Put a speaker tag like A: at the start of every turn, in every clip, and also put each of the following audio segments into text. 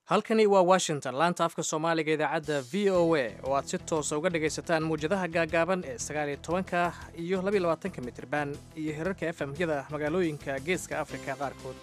A: halkani waa washington laanta afka soomaaliga idaacadda v o a oo aad si toosa uga dhagaysataan muwjadaha gaagaaban ee sagaaliyo tobanka iyo labiyo labaatanka mitirban iyo herarka efmyada magaalooyinka geeska afrika qaarkood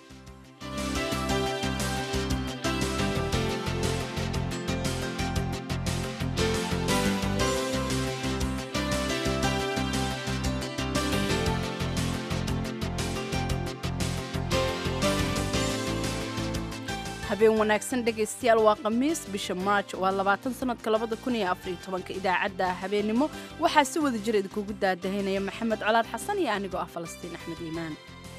B: habeen wanaagsan dhegaystayaal waa khamiis bisha maarj waa labaatan sanadka labada kun iyo afariyo tobanka idaacadda habeennimo waxaa si wada jir idinkugu daadahaynaya maxamed colaad xasan iyo anigoo ah falastiin axmed iimaan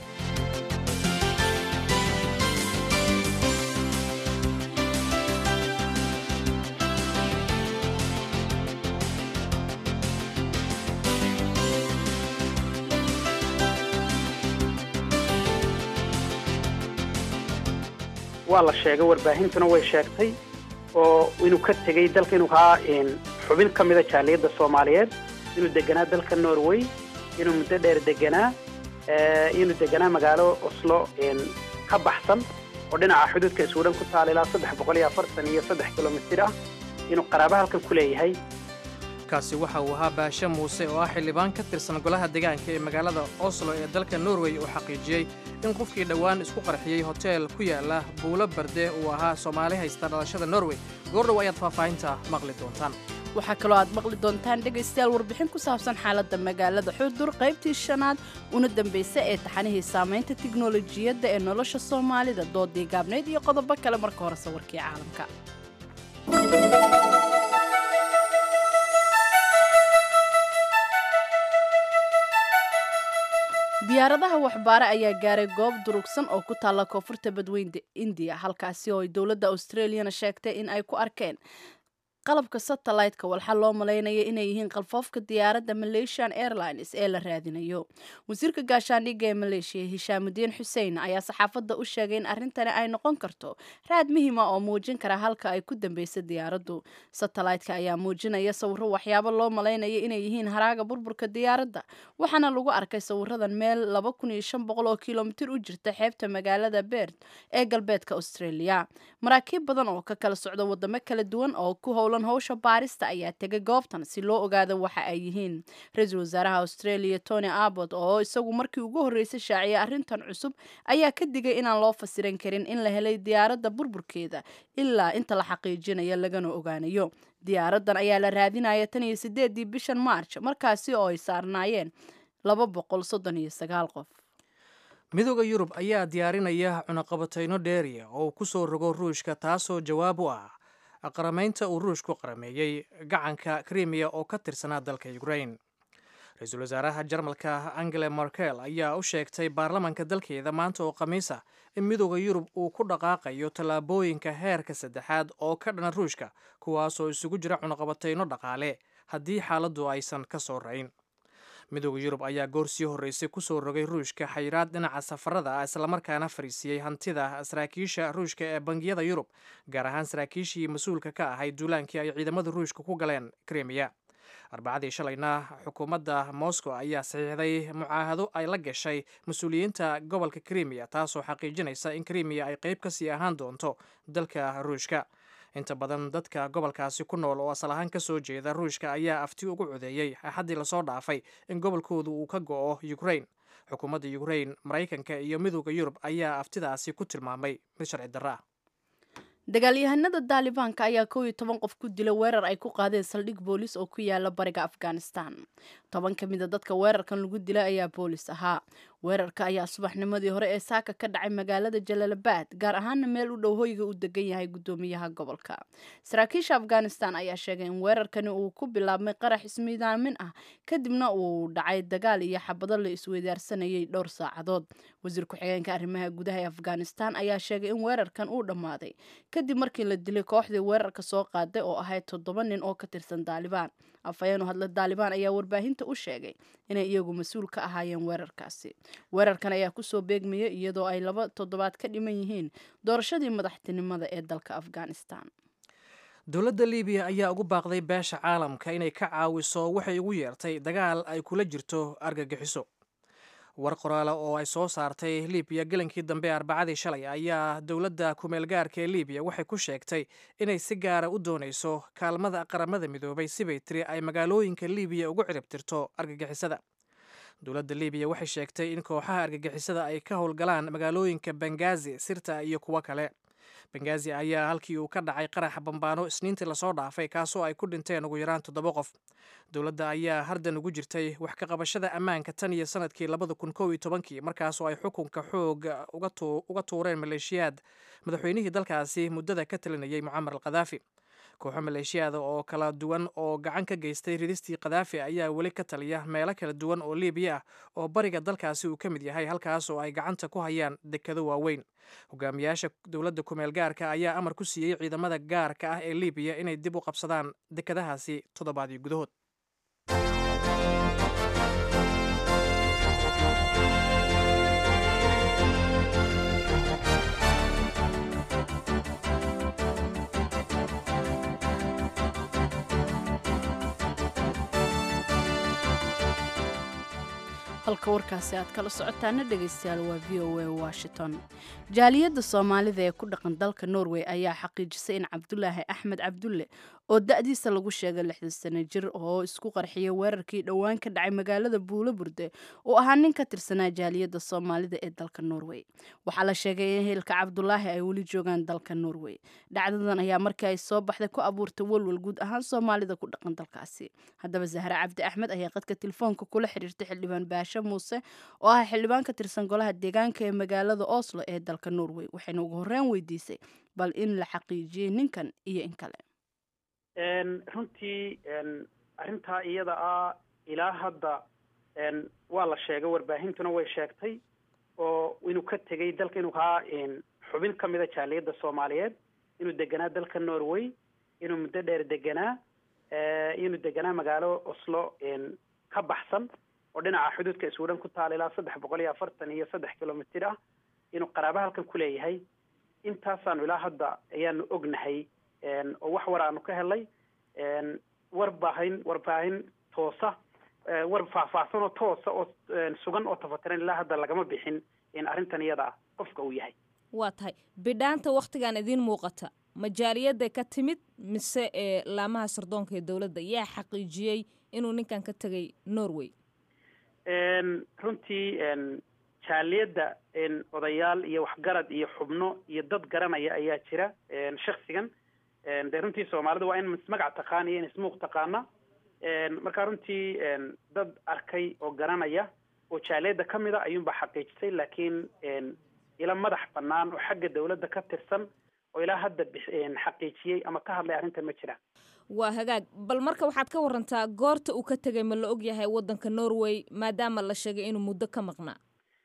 C: waa la sheegay warbaahintuna way sheegtay oo inuu ka tegey dalka inuu kaa xubin ka mida jaaliyadda soomaaliyeed inuu deganaa dalka norway inuu muddo dheer deganaa inuu deganaa magaalo oslo ka baxsan oo dhinaca xuduudka suudhan ku taala ilaa saddex boqol iyo afartan iyo saddex kilomitir ah inuu qaraaba halkan ku leeyahay
A: kaasi waxa uu ahaa baashe muuse oo ah xildhibaan ka tirsan golaha deegaanka ee magaalada oslo ee dalka norway uu xaqiijiyey in qofkii dhowaan isku qarxiyey hoteel ku yaala buulo barde uu ahaa soomaali haysta dhalashada norway goordhow ayaad faahfaahinta maqli doontaan
B: waxaa kaloo aad maqli doontaan dhegaystayaal warbixin ku saabsan xaaladda magaalada xudur qaybtii shanaad una dambaysa ee taxanihii saamaynta tiknolojiyadda ee nolosha soomaalida doodii gaabnayd iyo qodobo kale marka hore sawirkii caalamka diyaaradaha waxbaare ayaa gaaray goob durugsan oo ku taalla koonfurta badweynta indiya halkaasi oo ay dowladda australiyana sheegtay in ay ku arkeen qalabka satellite-ka walxa loo malaynaya inay yihiin qalfoofka diyaaradda malaysian airlines ee la raadinayo wasiirka gaashaandhigga ee maleeshiya hishaamudiin xuseen ayaa saxaafadda u sheegay in arrintani ay noqon karto raad muhiima oo muujin kara halka ay ku dambaysa diyaaraddu satellite-ka ayaa muujinaya sawiro waxyaabo loo malaynaya inay yihiin haraaga burburka diyaaradda waxaana lagu arkay sawiradan meel laba kun iyo shan boqol oo kilomitir u jirta xeebta magaalada beerd ee galbeedka australia maraakiib badan oo ka kala socda wadamo kala duwan oo ku howla howsha baarista ayaa tegay goobtan si loo ogaado waxa ay yihiin ra-iisul wasaaraha australia tony abbot oo isagu markii ugu horreysay shaaciyay arrintan cusub ayaa ka digay inaan loo fasiran karin in la helay diyaaradda burburkeeda ilaa inta la xaqiijinayo lagana ogaanayo diyaaraddan ayaa la raadinaya tan iyo sideedii bishan march markaasi oo ay saarnaayeen laba boqol soddon iyo sagaal qof
A: midooda yurub ayaa diyaarinaya cunaqabatayno dheeriya oo ku soo rogo ruushka taasoo jawaab u ah qaramaynta uu ruushku qarameeyey gacanka krimiya oo ka tirsanaa dalka ukrain ra-iisul wasaaraha jarmalka angela markel ayaa u sheegtay baarlamanka dalkeeda maanta oo khamiis ah in midooda yurub uu ku dhaqaaqayo tallaabooyinka heerka saddexaad oo ka dhana ruushka kuwaasoo isugu jira cunaqabatayno dhaqaale haddii xaaladdu aysan ka soo rayn midooda yurub ayaa goor sii horreysay kusoo rogay ruushka xayiraad dhinaca safarada ah islamarkaana fariisiyey hantida saraakiisha ruushka ee bangiyada yurub gaar ahaan saraakiishii mas-uulka ka ahayd duulaankii ay ciidamada ruushka ku galeen krimiya arbacadii shalayna xukuumadda moscow ayaa saxiixday mucaahado ay la gashay mas-uuliyiinta gobolka krimiya taasoo xaqiijinaysa in krimiya ay qayb kasii ahaan doonto dalka ruushka inta badan dadka gobolkaasi ku nool oo asal ahaan ka soo jeeda ruushka ayaa afti ugu codeeyey axaddii lasoo dhaafay in gobolkoodu uu ka go'o ukrain xukuumadda ukrain maraykanka iyo midooda yurub ayaa aftidaasi ku tilmaamay mid sharci darro ah
B: dagaalyahanada daalibaanka ayaa kow iyo toban qof ku dila weerar ay ku qaadeen saldhig boolis oo ku yaala bariga afghanistan toban ka mida dadka weerarkan lagu dilay ayaa boolis ahaa weerarka ayaa subaxnimadii hore ee saaka ka dhacay magaalada jalaalabad gaar ahaana meel u dhow hoyga uu degan yahay guddoomiyaha gobolka saraakiisha afghanistan ayaa sheegay in weerarkani uu ku bilaabmay qarax ismiidaamin ah kadibna uu dhacay dagaal iyo xabado la isweydaarsanayay dhowr saacadood wasiir ku-xigeenka arrimaha gudaha ee afghanistan ayaa sheegay in weerarkan uu dhammaaday kadib markii la dilay kooxdii weerarka soo qaaday oo ahayd toddoba nin oo ka tirsan daalibaan afhayeenu hadla daalibaan ayaa warbaahinta u sheegay inay iyagu mas-uul ka ahaayeen weerarkaasi weerarkan ayaa kusoo beegmayay iyadoo ay laba toddobaad ka dhiman yihiin doorashadii madaxtinimada ee dalka afghanistan
A: dowladda libiya ayaa ugu baaqday beesha caalamka inay ka caawiso waxay ugu yeertay dagaal ay kula jirto argagixiso war qoraale oo ay soo saartay libiya gelankii dambe arbacadii shalay ayaa dowladda kumeel gaarka ee libiya waxay ku sheegtay inay si gaara u doonayso kaalmada qaramada midoobay sibay tiri ay magaalooyinka libiya ugu ciribtirto argagixisada dowladda libiya waxay sheegtay in kooxaha argagixisada ay ka howlgalaan magaalooyinka bengazi sirta iyo kuwo kale bengazi ayaa halkii uu ka dhacay qaraxa bambaano isniintii lasoo dhaafay kaasoo ay ku dhinteen ugu yaraan toddoba qof dowladda ayaa hardan ugu jirtay wax ka qabashada ammaanka tan iyo sanadkii labada kun kow iyo tobankii markaasoo ay xukunka xoog uga tuureen maleeshiyaad madaxweynihii dalkaasi muddada ka talinayay mucamar al khadaafi kooxo maleeshiyaada oo kala duwan oo gacan ka geystay ridistii khadaafi ayaa weli ka taliya meelo kala duwan oo libiya ah oo bariga dalkaasi uu ka mid yahay halkaas oo ay gacanta ku hayaan dekado waaweyn hogaamiyaasha dowladda kumeel gaarka ayaa amar ku siiyey ciidamada gaarka ah ee libiya inay dib u qabsadaan dekadahaasi toddobaadii gudahood
B: halka warkaasi aad kala socotaana dhegaystayaal waa v o a washington jaaliyadda soomaalida ee ku dhaqan dalka norway ayaa xaqiijisay in cabdulaahi axmed cabdulle oo da-diisa lagu sheegay lixdan sano jir oo isku qarxiyay weerarkii dhowaan ka dhacay magaalada buulo burde uu ahaa nin ka tirsanaa jaaliyadda soomaalida ee dalka norway waxaa la sheegay in hilka cabdulaahi ay weli joogaan dalka norway dhacdadan ayaa markii ay soo baxday ku abuurtay walwal guud ahaan soomaalida ku dhaqan dalkaasi haddaba zahre cabdi axmed ayaa qadka telefoonka kula xiriirtay xildhibaan baashe muuse oo ah xildhibaan ka tirsan golaha deegaanka ee magaalada oslo ee dalka norway waxayna ugu horreyn weydiisay bal in la xaqiijiyey ninkan iyo in kale
C: runtii arrintaa iyada ah ilaa hadda waa la sheegay warbaahintuna way sheegtay oo inuu ka tegay dalka inuu kaa xubin ka mida jaaliyadda soomaaliyeed inuu deganaa dalka norway inuu muddo dheer deganaa inuu deganaa magaalo oslo ka baxsan oo dhinaca xuduudka iswidhan ku taala ilaa saddex boqol iyo afartan iyo saddex kilomitr ah inuu qaraabo halkan ku leeyahay intaasaanu ilaa hadda ayaanu ognahay oo wax war aanu ka helay warbaahin warbaahin toosa war faahfaahsan oo toosa oo sugan oo tafatiran ilaa hadda lagama bixin in arrintan iyada ah qofka uu yahay
D: waa tahay bidhaanta waktigan idiin muuqata majaaliyadda ka timid mise ee laamaha sardoonka ee dowladda yaa xaqiijiyey inuu ninkan ka tegay norway
C: runtii jaaliyadda odayaal iyo waxgarad iyo xubno iyo dad garanaya ayaa jira shaksigan de runtii soomaalida waa in ismagac taqaana iyo in ismuuq taqaana marka runtii dad arkay oo garanaya oo jaaliyadda ka mid a ayuunbaa xaqiijisay laakiin ila madax banaan oo xagga dawladda ka tirsan oo ilaa hadda xaqiijiyey ama ka hadlay arrintan ma jiraan
D: waa hagaag bal marka waxaad ka warantaa goorta uu ka tegay ma la og yahay waddanka norway maadaama la sheegay inuu muddo ka maqnaa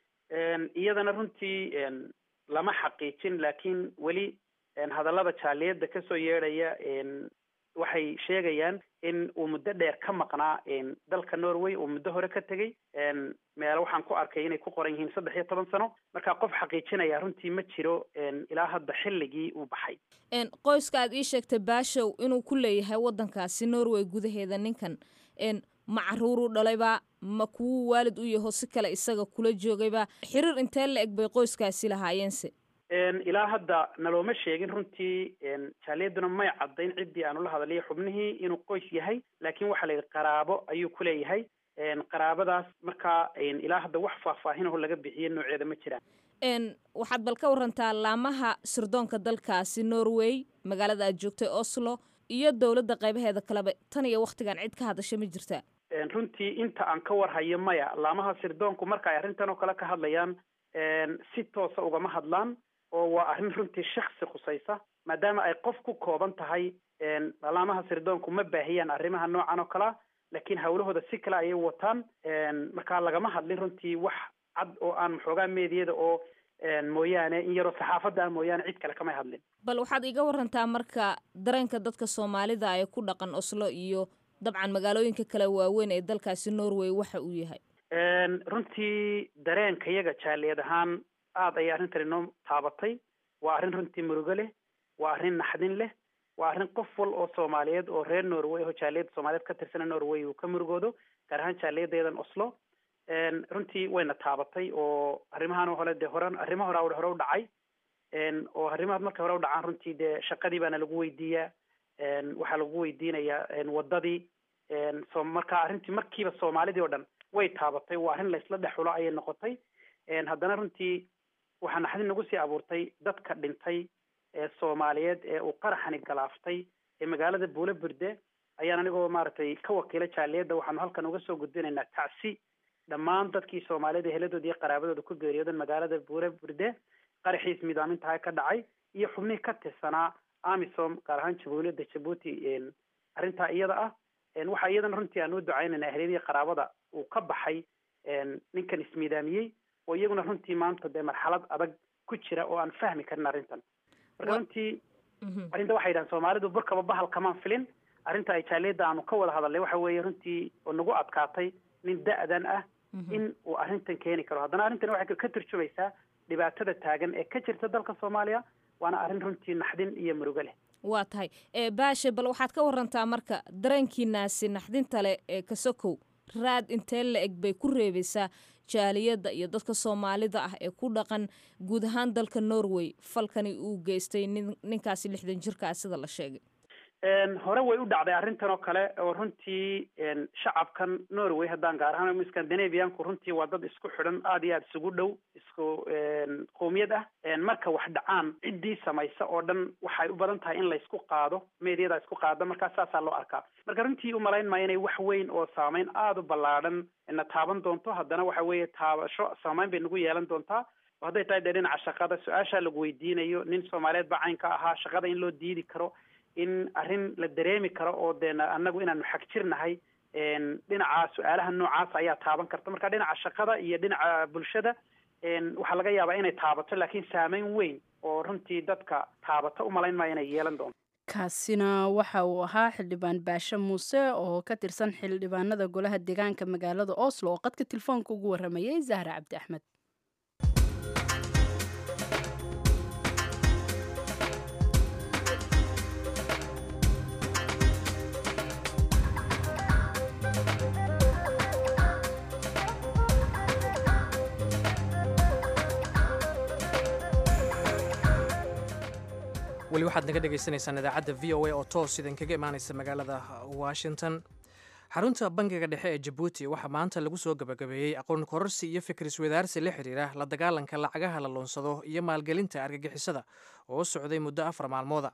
C: iyadana runtii lama xaqiijin laakiin weli hadallada jaaliyadda kasoo yeedhaya waxay sheegayaan in uu muddo dheer ka maqnaa dalka norway uu muddo hore ka tegey meelo waxaan ku arkay inay ku qoran yihiin saddex iyo toban sano marka qof xaqiijinaya runtii ma jiro ilaa hadda xilligii uu baxay
D: qoyska aad ii sheegtay baashow inuu ku leeyahay waddankaasi norway gudaheeda ninkan ma caruuruu dhalayba ma kuwuu waalid u yaho si kale isaga kula joogayba xiriir intee la eg bay qoyskaasi lahaayeense
C: ilaa hadda nalooma sheegin runtii jaaliyaduna may caddayn ciddii aanu la hadaliyo xubnihii inuu qoys yahay laakiin waxaa la yidhi qaraabo ayuu ku leeyahay qaraabadaas markaa ilaa hadda wax faahfaahinaho laga bixiye nooceeda ma jiraan
D: waxaad bal ka warantaa laamaha sirdoonka dalkaasi norway magaalada aad joogtay oslo iyo dowladda qaybaheeda kaleba tan iyo waktigan cid ka hadasha ma jirtaa
C: runtii inta aan ka warhayo maya laamaha sirdoonku marka ay arrintan oo kale ka hadlayaan si toosa ugama hadlaan oo waa arrin runtii shaksi khusaysa maadaama ay qof ku kooban tahay laamaha sirdoonku ma baahiyaan arrimaha noocan oo kalea laakiin hawlahooda si kale ayay wataan marka lagama hadlin runtii wax cad oo aan maxoogaa meediyada oo mooyaane in yaroo saxaafadda ah mooyaane cid kale kamay hadlin
D: bal waxaad iga warantaa marka dareenka dadka soomaalida ee ku dhaqan oslo iyo dabcan magaalooyinka kale waaweyn ee dalkaasi norway waxa uu yahay
C: runtii dareenka yaga jaaliyad ahaan aada ayay arrintan inoo taabatay waa arrin runtii murugo leh waa arrin naxdin leh waa arrin qof wal oo soomaaliyeed oo reer norway oo jaaliyadda soomaaliyeed ka tirsana norway uu ka murugoodo gaar ahaan jaaliyaddeedan oslo runtii wayna taabatay oo arrimahan hole dee hore arrimo hore hore u dhacay oo arrimahaas markay hore u dhacaan runtii dee shaqadii baana lagu weydiiyaa waxaa lagu weydiinayaa wadadii so marka arrintii markiiba soomaalidii oo dhan way taabatay waa arrin laysla dhexulo ayay noqotay haddana runtii waxaa naxdin nagu sii abuurtay dadka dhintay ee soomaaliyeed ee uu qaraxani galaaftay ee magaalada buule burde ayaan anigoo maaragtay ka wakiila jaaliyadda waxaanu halkan uga soo gudbinaynaa tacsi dhammaan dadkii soomaalida heladood iyo qaraabadooda ku geeriyoodan magaalada buule burde qaraxiis midaamintaha ka dhacay iyo xubnihii ka tirsanaa amisom gaar ahaan jabuuliyadda jabuuti arrintaa iyada ah waxaa iyadana runtii aan u ducaynayna ahliyadii qaraabada uu ka baxay ninkan ismiidaamiyey oo iyaguna runtii maanta dee marxalad adag ku jira oo aan fahmi karin arrintan marka runtii arrinta waxay yidhahan soomaalidu burkaba bahal kamaan filin arrinta ay jaaliyadda aanu ka wada hadalnay waxa weeye runtii oo nagu adkaatay nin da-dan ah in uu arrintan keeni karo haddana arrintan waxay ka turjumaysaa dhibaatada taagan ee ka jirta dalka soomaaliya waana arrin runtii naxdin iyo murugo leh
D: waa tahay baashe bal waxaad ka warantaa marka dareenkiinaasi naxdinta leh ee kasokow raad intee la eg bay ku reebaysaa jaaliyadda iyo dadka soomaalida ah ee ku dhaqan guud ahaan dalka norway falkani uu geystay nin ninkaasi lixdan jirkaa sida la sheegay
C: hore way u dhacday arrintan oo kale oo runtii shacabkan norway haddaan gaar ahaan scandinavianku runtii waa dad isku xidhan aada iyo aada isugu dhow isku qowmiyad ah marka wax dhacaan ciddii samaysa oo dhan waxay u badan tahay in laysku qaado meediyadaa isku qaada markaa saasaa loo arkaa marka runtii umalayn maayo inay wax weyn oo saameyn aada u ballaadhan na taaban doonto haddana waxa weeye taabasho saameyn bay nagu yeelan doontaa hadday tahay dee dhinaca shaqada su-aashaa lagu weydiinayo nin soomaaliyeed baa caynka ahaa shaqada in loo diidi karo in arrin la dareemi karo oo deen annagu inaanu xag jirnahay dhinaca su-aalaha noocaas ayaa taaban karta marka dhinaca shaqada iyo dhinaca bulshada waxaa laga yaabaa inay taabato laakiin saameyn weyn oo runtii dadka taabato umalayn maayo inay yeelan doonto
B: kaasina waxa uu ahaa xildhibaan baashe muuse oo ka tirsan xildhibaanada golaha deegaanka magaalada oslo oo qadka telefoonka ugu waramayay zahra cabdi axmed
A: weli waxaad naga dhagaysanaysaan idaacadda v o a oo toos idinkaga imaanaysa magaalada washington xarunta bangiga dhexe ee jabuuti waxaa maanta lagu soo gabagabeeyey aqoon kororsi iyo fikris wadaarsi la xidhiira la dagaalanka lacagaha la luunsado iyo maalgelinta argagixisada oo socday muddo afar maalmooda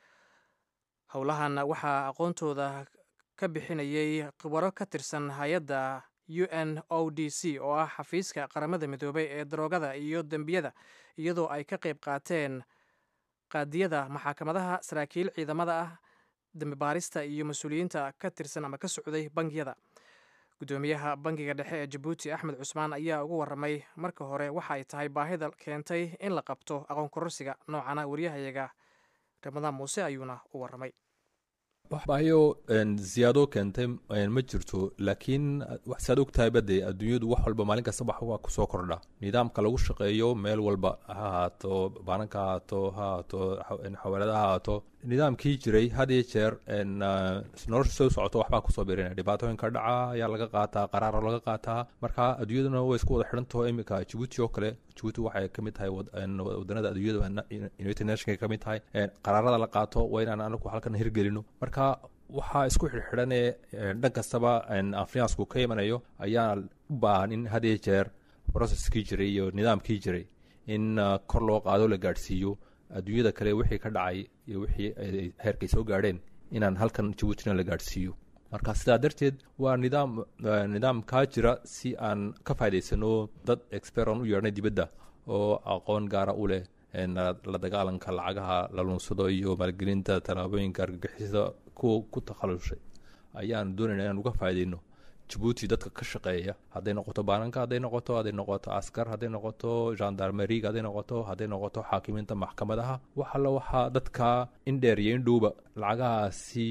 A: howlahan waxaa aqoontooda ka bixinayay khibaro ka tirsan hay-adda u n o d c oo ah xafiiska qaramada midoobay ee daroogada iyo dembiyada iyadoo ay ka qayb qaateen qaadiyada maxaakamadaha saraakiil ciidamada ah dambi baarista iyo mas-uuliyiinta ka tirsan ama ka socday bangiyada guddoomiyaha bangiga dhexe ee jabuuti axmed cusmaan ayaa ugu waramay marka hore waxa ay tahay baahida keentay in la qabto aqoon kororsiga noocana waryahayaga ramadaan muuse ayuuna u waramay
E: waxbaayo ziyaado keentay ma jirto laakiin saad ogtahayba dee adduunyadu wax walba maalin kasta wax waa kusoo kordha nidaamka lagu shaqeeyo meel walba ha ahaato baananka ha ahaato ha ahaato xawaalada ha ahaato nidaamkii jiray had iyo jeer nolosha soo socoto waxbaa kusoo birinaya dhibaatooyinka dhaca ayaa laga qaataa qaraaro laga qaataa marka adduunyaduna way isku wada xidhantaho iminka jabuuti oo kale jabuuti waxay kamid tahay wadanada adduunyada united nationka kamid tahay qaraarada la qaato waa inaan anagu halkan hirgelino marka waxaa isku xidhxidhanee dhan kastaba afriyansku ka imanayo ayaa u baahan in had iyo jeer processkii jiray iyo nidaamkii jiray in kor loo qaado la gaadhsiiyo adduunyada kale wixii ka dhacay iyo wixii heerkay soo gaadheen inaan halkan jabuutina la gaadhsiiyo marka sidaa darteed waa nidaam nidaam kaa jira si aan ka faa'idaysano dad experon u yeedhnay dibadda oo aqoon gaara u leh la dagaalanka lacagaha la lunsado iyo maalgelinta tallaabooyinka argagixisada kuwa ku takhalushay ayaan doonayna inaan uga faa'iidayno jabuuti dadka ka shaqeeya hadday noqoto baananka hadday noqoto hadday noqoto askar hadday noqoto gendarmeriga hadday noqoto hadday noqoto xaakimiinta maxkamadaha wax alla waxaa dadka indheer iyo indhowba lacagahaasi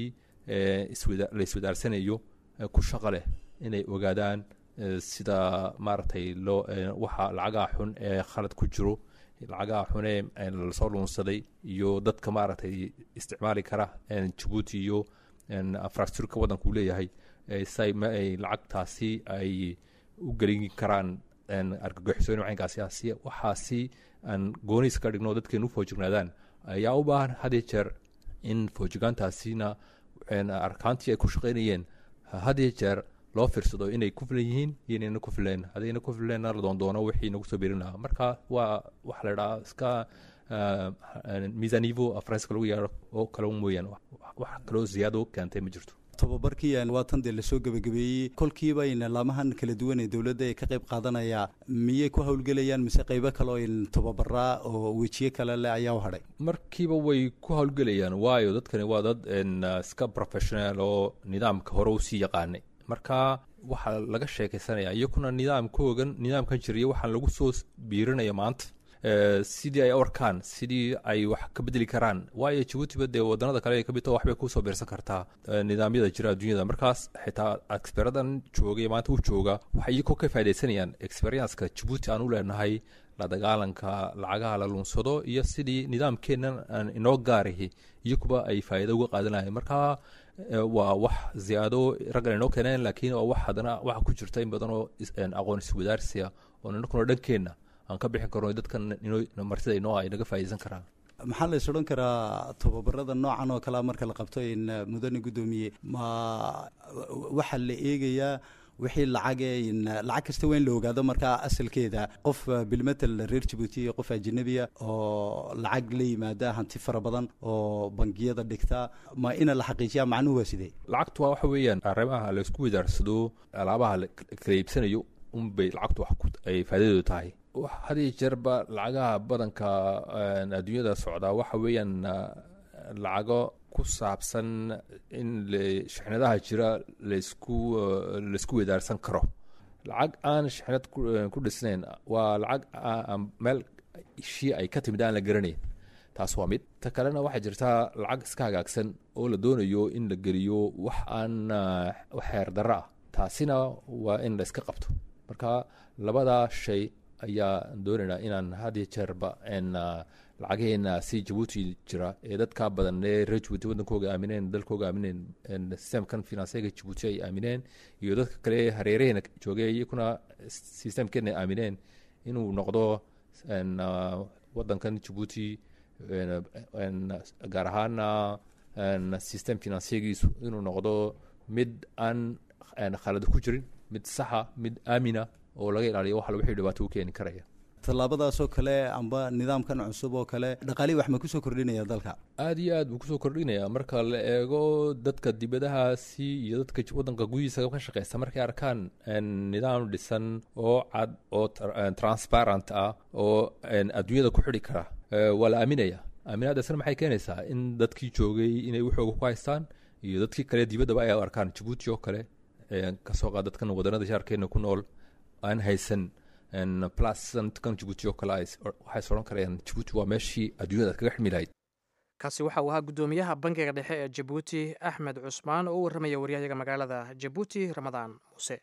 E: la iswadaarsanayo ku shaqo leh inay ogaadaan sida maaragtay loo waxa lacagaha xun ee khalad ku jiro lacagaha xunee lasoo luunsaday iyo dadka maaragtay isticmaali kara jabuuti iyo infrastructureka waddanka uu leeyahay say lacagtaasi ay u gelin karaan argagixisooyin wacaynkaasi waxaasi aan gooniis ka dhigno dadkeenu u foojignaadaan ayaa u baahan had iyo jeer in foojigaantaasina arkaantii ay ku shaqaynayeen had iyo jeer loo fiirsado inay ku filan yihiin iyo inayna ku fileen haddayna ku fileenna la doondoono wixii nagu soo birin lahaa marka waa waxa la dhahaa iska miisanivo faranska lagu yeero oo kale mooyaan wax kaloo ziyaado keentay ma jirto
F: tobabarkii waa tan dee lasoo gebagabeeyey kolkiiba in laamahan kala duwan ee dowladda ay ka qayb qaadanaya miyay ku howlgelayaan mise qaybo kaleo in tobabaraa oo wejiye kale leh ayaa u hadhay
E: markiiba way ku howlgelayaan waayo dadkani waa dad iska professional oo nidaamka hore usii yaqaanay marka waxaa laga sheekaysanaya iyakuna nidaamkoogan nidaamkan jiriya waxaan lagu soo biirinaya maanta sidii ay arkaan sidii ay wax ka bedeli karaan waayo jabuutiba dee wadanada kale ay kamid taho waxbay kusoo biirsan kartaa nidaamyada jira adduunyada markaas xitaa experadan joogay maanta u jooga waxay iyakoo ka faa'idaysanayaan experienska jabuuti aan u leenahay la dagaalanka lacagaha la lunsado iyo sidii nidaamkeennan aan inoo gaarahi iyakuba ay faa'iido uga qaadanayeen marka waa wax ziyaado raggan inoo keeneen laakiin waa wax haddana waxa ku jirta in badan oo aqoon iswadaarsiya oo ninakuna dhankeenna aan ka bixin karno dadkan martida inoo ay naga faa'iidaysan karaan
F: maxaa la is odhan karaa tobabarada noocan oo kalea marka la qabto in mudane guddoomiye ma waxaa la eegayaa wixii lacage lacag kasta waa in la ogaado markaa asalkeeda qof bilmetel reer jabuuti iyo qof ajanabiya oo lacag la yimaada hanti fara badan oo bangiyada dhigta ma ina la xaqiijiyaa macnuhu waa sidee
E: lacagtu waa waxa weeyaan arrimaha laysku wadaarsado alaabaha kala iibsanayo unbay lacagtu wax ay faa'iidadeedu tahay hadiyo jeerba lacagaha badanka adduunyada socdaa waxa weeyaan lacago ku saabsan in shixnadaha jira laysku laysku wadaarsan karo lacag aan shixnad ku dhisnayn waa lacag meel shii ay ka timid aan la garanayn taas waa mid ta kalena waxaa jirtaa lacag iska hagaagsan oo la doonayo in la geliyo wax aan xeer darro ah taasina waa in la iska qabto marka labadaa shay ayaa doonaynaa inaan had iyo jeerba lacageheena si jabuuti jira ee dadka badan ee reer jabuuti wadankooga aamineen dalkooga aamineen sistemkan finansiyega jabuuti ay aamineen iyo dadka kale hareeraheena joogay iyakuna sistemkeena aamineen inuu noqdo wadankan jabuuti gaar ahaana sistem finansiyagiisu inuu noqdo mid aan khalad ku jirin mid saxa mid aamina oo laga ilaaliyo wax wixii dhibaato u keeni karaya
F: tallaabadaasoo kale amba nidaamkan cusub oo kale dhaqaalihii wax ma kusoo kordhinaya dalka
E: aada iyo aad buu kusoo kordhinaya marka la eego dadka dibadahaasi iyo dadka wadanka gudihiisa ka shaqeysta markay arkaan nidaam dhisan oo cad oo transparent ah oo adduunyada ku xidhi kara waa la aaminaya aaminaadaasna maxay keenaysaa in dadkii joogay inay waxooga ku haystaan iyo dadkii kale dibaddaba ay arkaan jabuuti oo kale kasoo qaad dadkan wadanada shaarkeena ku nool aan haysan plaskan jabuuti oo kale waxay sodhan karayaan jabuuti waa meeshii adduunyada kaga xidmi lahayd
A: kaasi waxa uu ahaa guddoomiyaha bankiga dhexe ee jabuuti axmed cusmaan oo u warramaya waryahayaga magaalada jabuuti ramadaan muuse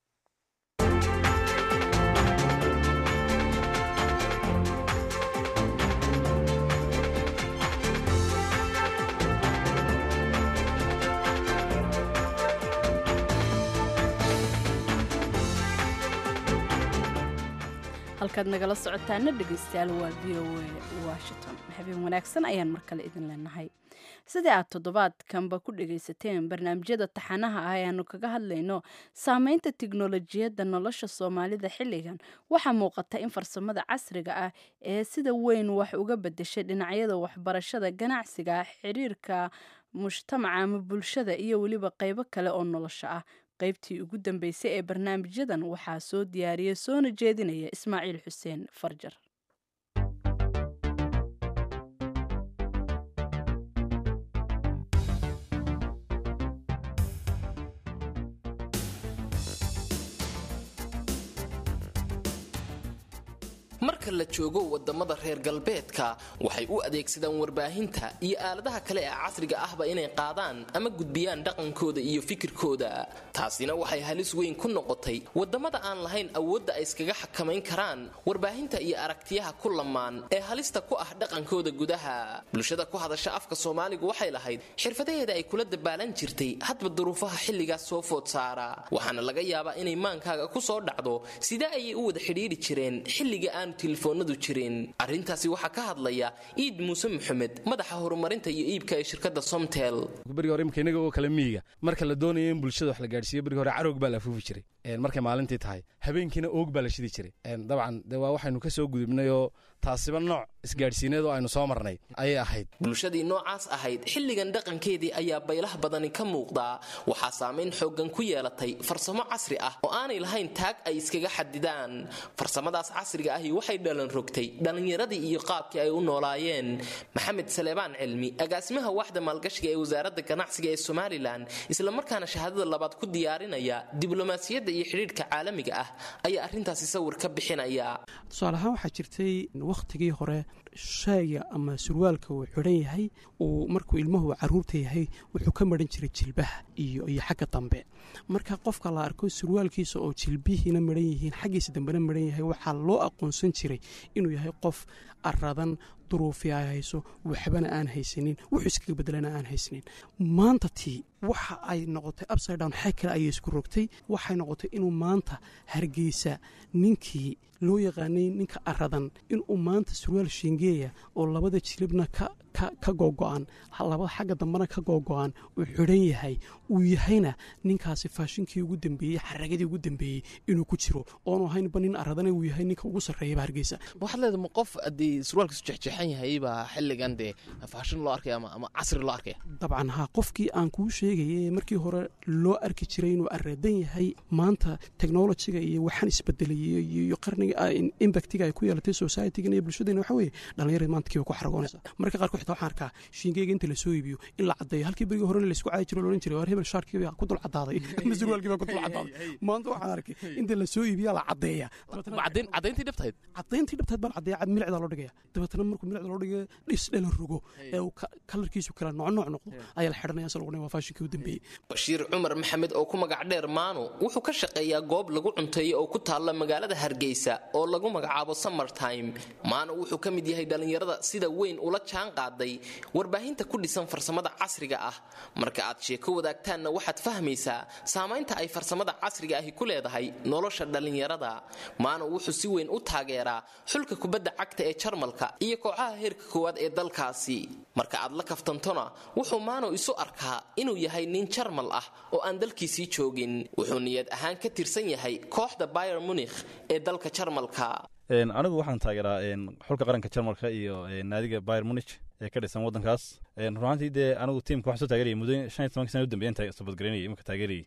B: halkaad nagala socotaana dhegeystayaal waa v o a washington habeen wanaagsan ayaan mar kale idin leenahay sidii aad toddobaadkanba ku dhegaysateen barnaamijyada taxanaha ah ayaanu kaga hadlayno saameynta tiknolojiyadda nolosha soomaalida xilligan waxaa muuqata in farsamada casriga ah ee sida weyn wax uga bedeshay dhinacyada waxbarashada ganacsiga xiriirka mujtamaca ama bulshada iyo weliba qeybo kale oo nolosha ah qaybtii ugu dambeysay ee barnaamijyadan waxaa soo diyaariyay soona jeedinaya ismaaciil xuseen farjar
G: marka la joogo wadamada reer galbeedka waxay u adeegsadaan warbaahinta iyo aaladaha kale ee casriga ahba inay qaadaan ama gudbiyaan dhaqankooda iyo fikirkooda taasina waxay halis weyn ku noqotay wadamada aan lahayn awoodda ay iskaga xakamayn karaan warbaahinta iyo aragtiyaha ku lamaan ee halista ku ah dhaqankooda gudaha bulshada ku hadasha afka soomaaligu waxay lahayd xirfadaheeda ay kula dabaalan jirtay hadba duruufaha xilligaas soo food saara waxaana laga yaabaa inay maankaaga ku soo dhacdo sidee ayay u wada xidhiiri jireen xilliga aanu telefoonadu jirin arrintaasi waxaa ka hadlaya iid muuse maxamed madaxa horumarinta iyo iibka ee shirkadda somtel
H: berigi hore imika inaga oo kale miyiga marka la doonayo in bulshada wax la gaadhsiiyo berigi hore carowg baa la afuufi jiray markay maalintii tahay habeenkiina oog baa la shidi jiray dabcan de waa waxaynu ka soo gudubnay oo taasiba nooc isgaadhsiineed oo aynu soo marnay ayay ahayd
G: bulshadii noocaas ahayd xilligan dhaqankeedii ayaa baylah badani ka muuqdaa waxaa saamayn xooggan ku yeelatay farsamo casri ah oo aanay lahayn taag ay iskaga xadidaan farsamadaas casriga ahi waxay dhalan rogtay dhallinyaradii iyo qaabkii ay u noolaayeen maxamed saleebaan cilmi agaasimaha waaxda maalgashiga ee wasaaradda ganacsiga ee somalilan islamarkaana shahaadada labaad ku diyaarinaya diblomaasiyadda iyo xidhiidhka caalamiga ah ayaa arrintaasi sawir ka bixinaya
I: tusaale ahaan waxaa jirtay wakhtigii hore shayga ama surwaalka uu xidhan yahay uu markuu ilmuhu caruurta yahay wuxuu ka maran jiray jilbaha iyo iyo xagga dambe marka qofka la arko surwaalkiisa oo jilbihiina maran yihiin xaggiisa dambena maran yahay waxaa loo aqoonsan jiray inuu yahay qof aradan duruufi ay hayso waxbana aan haysanin wuxuu iskaga bedelana aan haysanin maanta tii waxa ay noqotay upside down xag kale ayay isku rogtay waxay noqotay inuu maanta hargeysa ninkii loo yaqaanay ninka aradan inuu maanta surwaal shingeeya oo labada jilibna ka googo-an labada xagga dambena ka googo-an uu xidhan yahay uu yahayna ninkaasi faashinkii ugu dambeeyey xaragadii ugu dambeeyey inuu ku jiro oonu ahaynba nin aradana uu yahay ninka ugu sarreeyaba hargeysa
J: waxaad leedahay ma qof haddii surwaalkiisu jexjeexan yahay baa xilligan dee faashin loo arkaya ama casri loo arkaya
I: dabcan haa qofkii aan kuu sheegaya markii hore loo arki jiray inuu aradan yahay maanta technologiga iyo waxaan isbedelay iyo qarniga impactiga ay ku yeelatay societygan iyo bulshadena waxa weeye dhallinyarada maanta kiiba ku xaragoonaysa marka qaarkood xitaa waxaan arkaa shiingeyga inta lasoo iibiyo in la caddeeyo halkii berigii hore laysku caadi jiro loodhan jiray waar hebel shaarkii baa ku dul caddaaday ama surwaalkii baa ku dul caddaaday maanta waxaan arkay inta lasoo iibiyaa la caddeeya
J: caddayntii dhabtayd
I: caddayntii dhabtayd baa la caddeeya milicdaa loo dhigaya dabeetana markuu milicda loo dhigayo dhis dhela rogo ee uu kalarkiisu kala nooc nooc noqdo ayaa la xidhanaya se lagu waa faashinkii u dambeeyey
G: bashiir cumar maxamed oo ku magac dheer maanu wuxuu ka shaqeeyaa goob lagu cunteeyo oo ku taalla magaalada hargeysa oo lagu magacaabo summertime maanu wuxuu ka mid yahay dhallinyarada sida weyn ula jaan qaaday warbaahinta ku dhisan farsamada casriga ah marka aad sheeko wadaagtaanna waxaad fahmaysaa saamaynta ay farsamada casriga ahi ku leedahay nolosha dhallinyarada maanu wuxuu si weyn u taageeraa xulka kubadda cagta ee jarmalka iyo kooxaha heerka koowaad ee dalkaasi marka aad la kaftantona wuxuu maano isu arkaa inuu yahay nin jarmal ah oo aan dalkiisii joogin wuxuu niyad ahaan ka tirsan yahay kooxda bayer munikh ee dalka jarmalka
K: anigu waxaan taageeraa xulka qaranka jarmalka iyo naadiga bayer munich ee ka dhisan waddankaas runaantii dee anigu tiimka waxaan soo taageerayay muddo shan iyo tobanka sana u dambeeyaan sabadgaraynayay imika taageerayay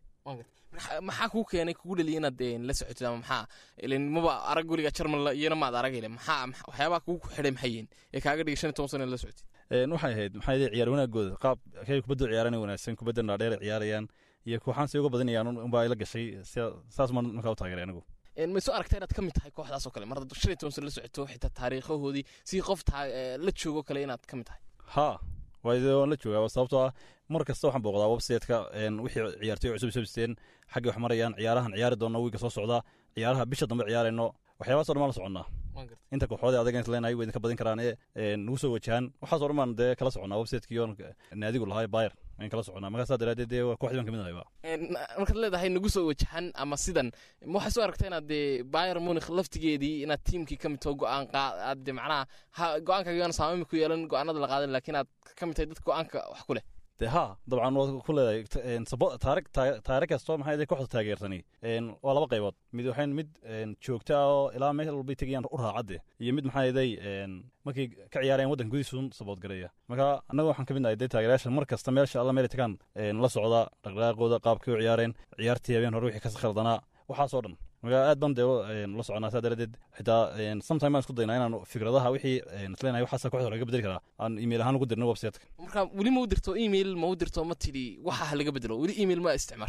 J: maxaa kuu keenay kugu dhaliya inaad la socotid ama maxaa ilin maba arag weliga jarmal iyana maad aragile maxaa waxyaabaha kugu xidhay maxay yihiin ee kaaga dhigay shan iyo toban sana la socotid
K: waxay ahayd maxaa yidhi ciyaar wanaagooda qaab kay kubadda ciyaarana wanaagsan kubadda dhaadheer ciyaarayaan iyo kooxaan say uga badanayaan unbaa ila gashay saas maan markaa u taageeray anigu
J: ma soo aragta inaad ka mid tahay kooxdaas oo kale mar hadda shan iyo toban sana la socoto xitaa taariikhahoodii si qof la joogo kale inaad ka mid tahay
K: ha waan la joogaa sababtoo ah mar kasta waxaan booqdaa websiteka wixii ciyaartoy cusub sabsteen xaggii wax marayaan ciyaarahan ciyaari doona wiiga soo socda ciyaaraha bisha dambe ciyaarayno waxyaabahaas o dhan baan la soconnaa inta kooxoodii adaga isleenahay way idinka badin karaan ee nagu soo wajahaan waxaas o dhan baan dee kala soconnaa websitekii oon naadigu lahaa bayer waan kala soconnaa markaasaa daraaddeed dee kooxdii baan kamid ahayba
J: markaad leedahay nagu soo wajahan ama sidan ma waxay soo aragta inaad dee bayer munikh laftigeedii inaad tiimkii ka mid taho go-aan aad de macnaha go-aankaagaan saamami ku yeelan go-aanada la qaadan laakiin aad ka mid tahay dadka go-aanka wax ku leh
K: de ha dabcan waad ku leedahay taari kasto maxay kooxda taageersani waa laba qaybood mid waxayn mid joogta oo ilaa meel walbay tegayaan u raacadde iyo mid maxaa yeday markay ka ciyaarayaan waddanka gudihiisuun sabood gareeya marka annaga waxaan ka mid nahay dee taageerayaasha mar kasta meelsha alla meelay tagaan la socda dhaqdhaqaaqooda qaabkay u ciyaareen ciyaartii habeen hore wixii ka khaldanaa waxaasoo dhan marka aad baan dee la soconaa saa daradeed xitaa sometime baan isku daynaa inaan fikradaha wixii isleenahay waxaasa kooxda laga bedeli karaa aan email ahaan ugu dirno websiteka
J: marka weli ma u dirto email ma u dirto ma tidhi waxa ha laga bedelo weli email ma isticmaashay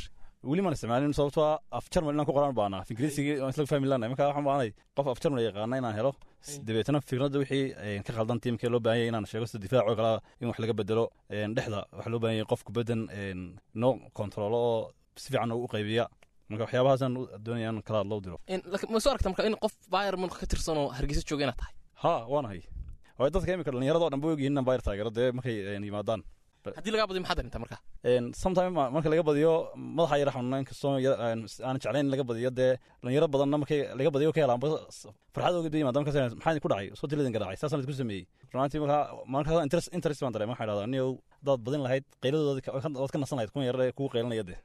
K: weli maan isticmaalin sababtoo ah af jarmal inaan ku qoraan baanaa af ingiriisigii waan isla fahmi lanahay marka waxaan baanay qof af jarmal yaqaana inaan helo dabeetana fikradda wixii ka khaldan tiimkee loo baahan yahay inaan sheego sida difaac oo kale in wax laga bedelo dhexda waxaa loo baahan yahay qof kubaddan noo kontaroolo oo si fiican u qaybiya marka waxyaabahaasaan doonaya in kala loo diro
J: ma soo aragta marka in qof bayern munich ka tirsan oo hargeysa jooga inaad tahay
K: ha waanahay waayo dadka imika dhallinyaradoo dhan ba ogyihin inaan bayr taageero dee markay yimaadaan
J: haddii lagaa badiyo maxaad darinta marka
K: sometime marka laga badiyo madaxa yara xanuuna inkastoo aan jeclayn laga badiyo dee dhalinyaro badanna markay laga badiyo ka helaan farxad oga yimaada markaas maxaa ku dhacay soo tiladin garaacay saasaan isku sameeyey runaatii markaa markaas interest interest baan dareema waxaan idhahdaa niyow hadaad badin lahayd qayladooda waad ka nasan lahayd kun yar kugu qaylanaya dee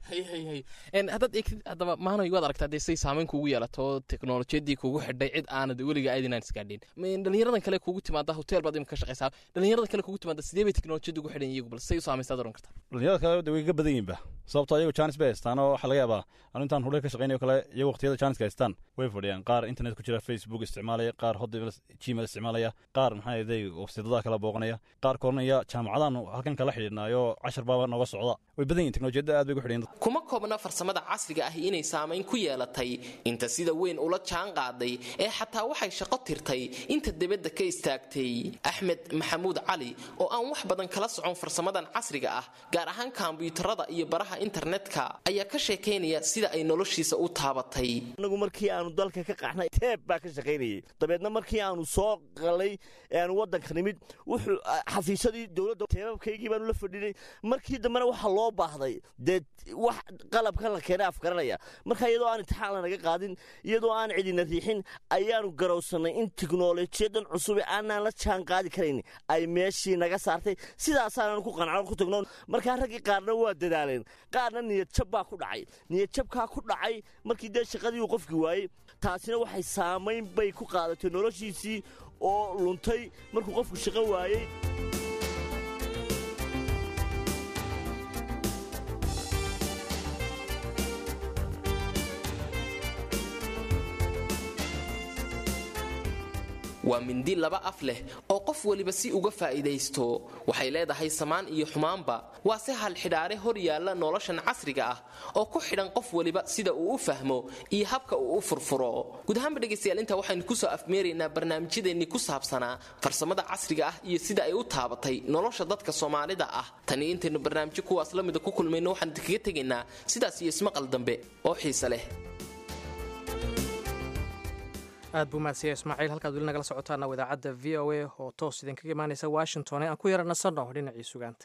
J: haddaad eegtid haddaba maanoy waad aragtaa dee say saameyn kugu yeelato teknolojiyadii kugu xidhay cid aanad weliga aydinaan isgaadhin dhalinyaradan kale kugu timaada hotel baad imika ka shaqaysaa dhalinyaradan kale kugu timaada sidee bay teknolojiyada ugu xidhan iyagu bal say u saamaystaad oran kartaa
K: dhalinyarada kale de way ka badan yihinba sababtoo ayagu janis bay haystaan oo waxaa laga yaabaa anu intaan hudhe ka shaqaynayo kale iyagu waqtiyada janiska haystaan way fadhiyaan qaar internet ku jira facebook isticmaalaya qaar hotmail gmail isticmaalaya qaar maxaa yeday websidada kala booqanaya qaar koranaya jaamacadaan halkan kala xidhiidhnaayo cashar baaba nooga socda way badan yihin teknolojiyadda aad bay ku xidhan
G: kuma koobna farsamada casriga ah inay saamayn ku yeelatay inta sida weyn ula jaan qaaday ee xataa waxay shaqo tirtay inta debadda ka istaagtay axmed maxamuud cali oo aan wax badan kala socon farsamadan casriga ah gaar ahaan kombiyuutarada iyo baraha internetka ayaa ka sheekaynaya sida ay noloshiisa u taabatay
L: anagu markii aanu dalka ka qaxnay teeb baa ka shaqaynayay dabeedna markii aanu soo qalay ee aanu waddanka nimid wuxuu xafiisyadii dowladda teebabkaygii baanu la fadhinay markii dambena waxaa loo baahday dee wax qalabkan la keenay afgaranaya marka iyadoo aan intixaan lanaga qaadin iyadoo aan cidina riixin ayaanu garowsannay in tiknolojiyadan cusube aanaan la jaan qaadi karayn ay meeshii naga saartay sidaasaanaan ku qanacno ku tagno markaa raggii qaarna waa dadaaleen qaarna niyadjab baa ku dhacay niyadjabkaa ku dhacay markii dee shaqadii uu qofkii waayey taasina waxay saamayn bay ku qaadatay noloshiisii oo luntay markuu qofku shaqo waayey
G: waa mindi laba af leh oo qof weliba si uga faa'iidaysto waxay leedahay samaan iyo xumaanba waa se halxidhaare hor yaalla noloshan casriga ah oo ku xidhan qof weliba sida uu u fahmo iyo habka uu u furfuro guud ahaanba dhegaystayaal intaa waxaynu kusoo afmeeraynaa barnaamijyadeennii ku saabsanaa farsamada casriga ah iyo sida ay u taabatay nolosha dadka soomaalida ah tani intaynu barnaamijyo kuwaas la mida ku kulmayno waxaan idinkaga tegaynaa sidaas iyo ismaqal dambe oo xiise leh
A: aad buu mahadsiya ismaaciil halkaad weli nagala socotaana idaacadda v o a oo toos idinkaga imaanaysa washington ee aan ku yara nasanno dhinacii sugaanta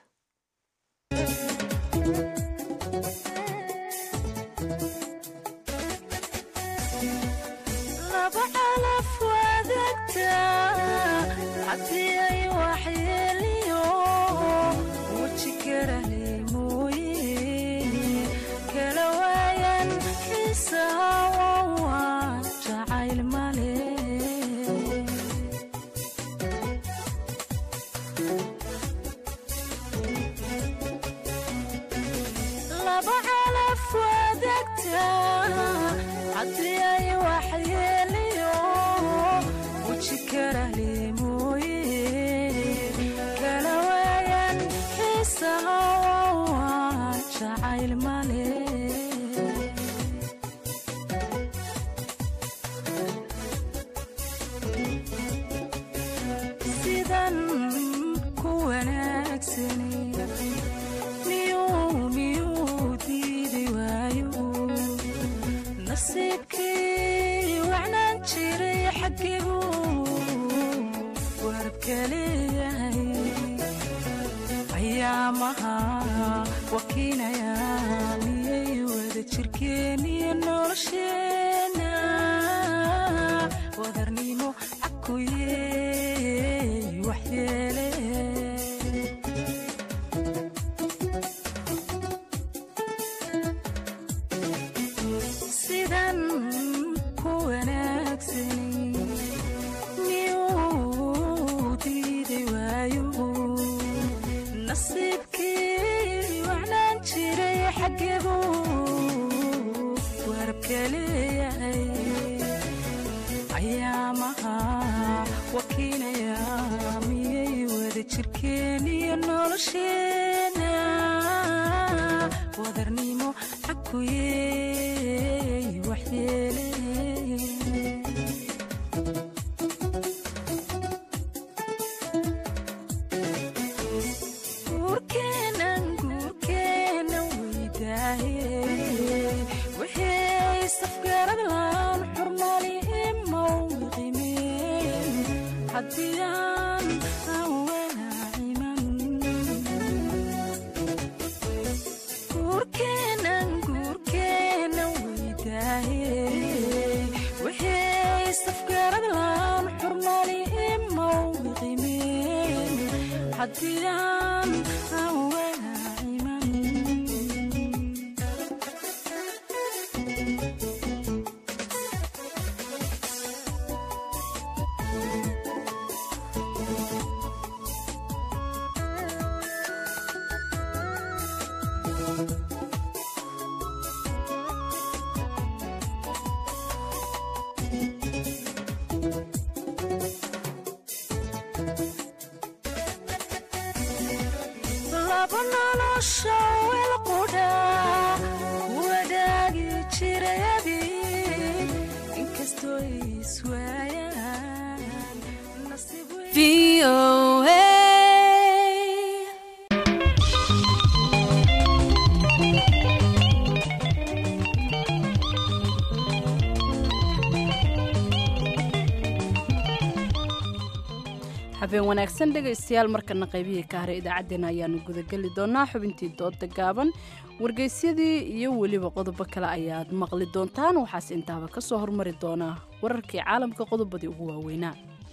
M: jirkeeniyo nolosheena wadarnimo
B: habeen wanaagsan dhegaystayaal markana qaybihii ka haray idaacaddeenna ayaanu gudageli doonaa xubintii dooda gaaban wargeysyadii iyo weliba qodobo kale ayaad maqli doontaan waxaase intaaba ka soo hormari doonaa wararkii caalamka qodobadii ugu waaweynaa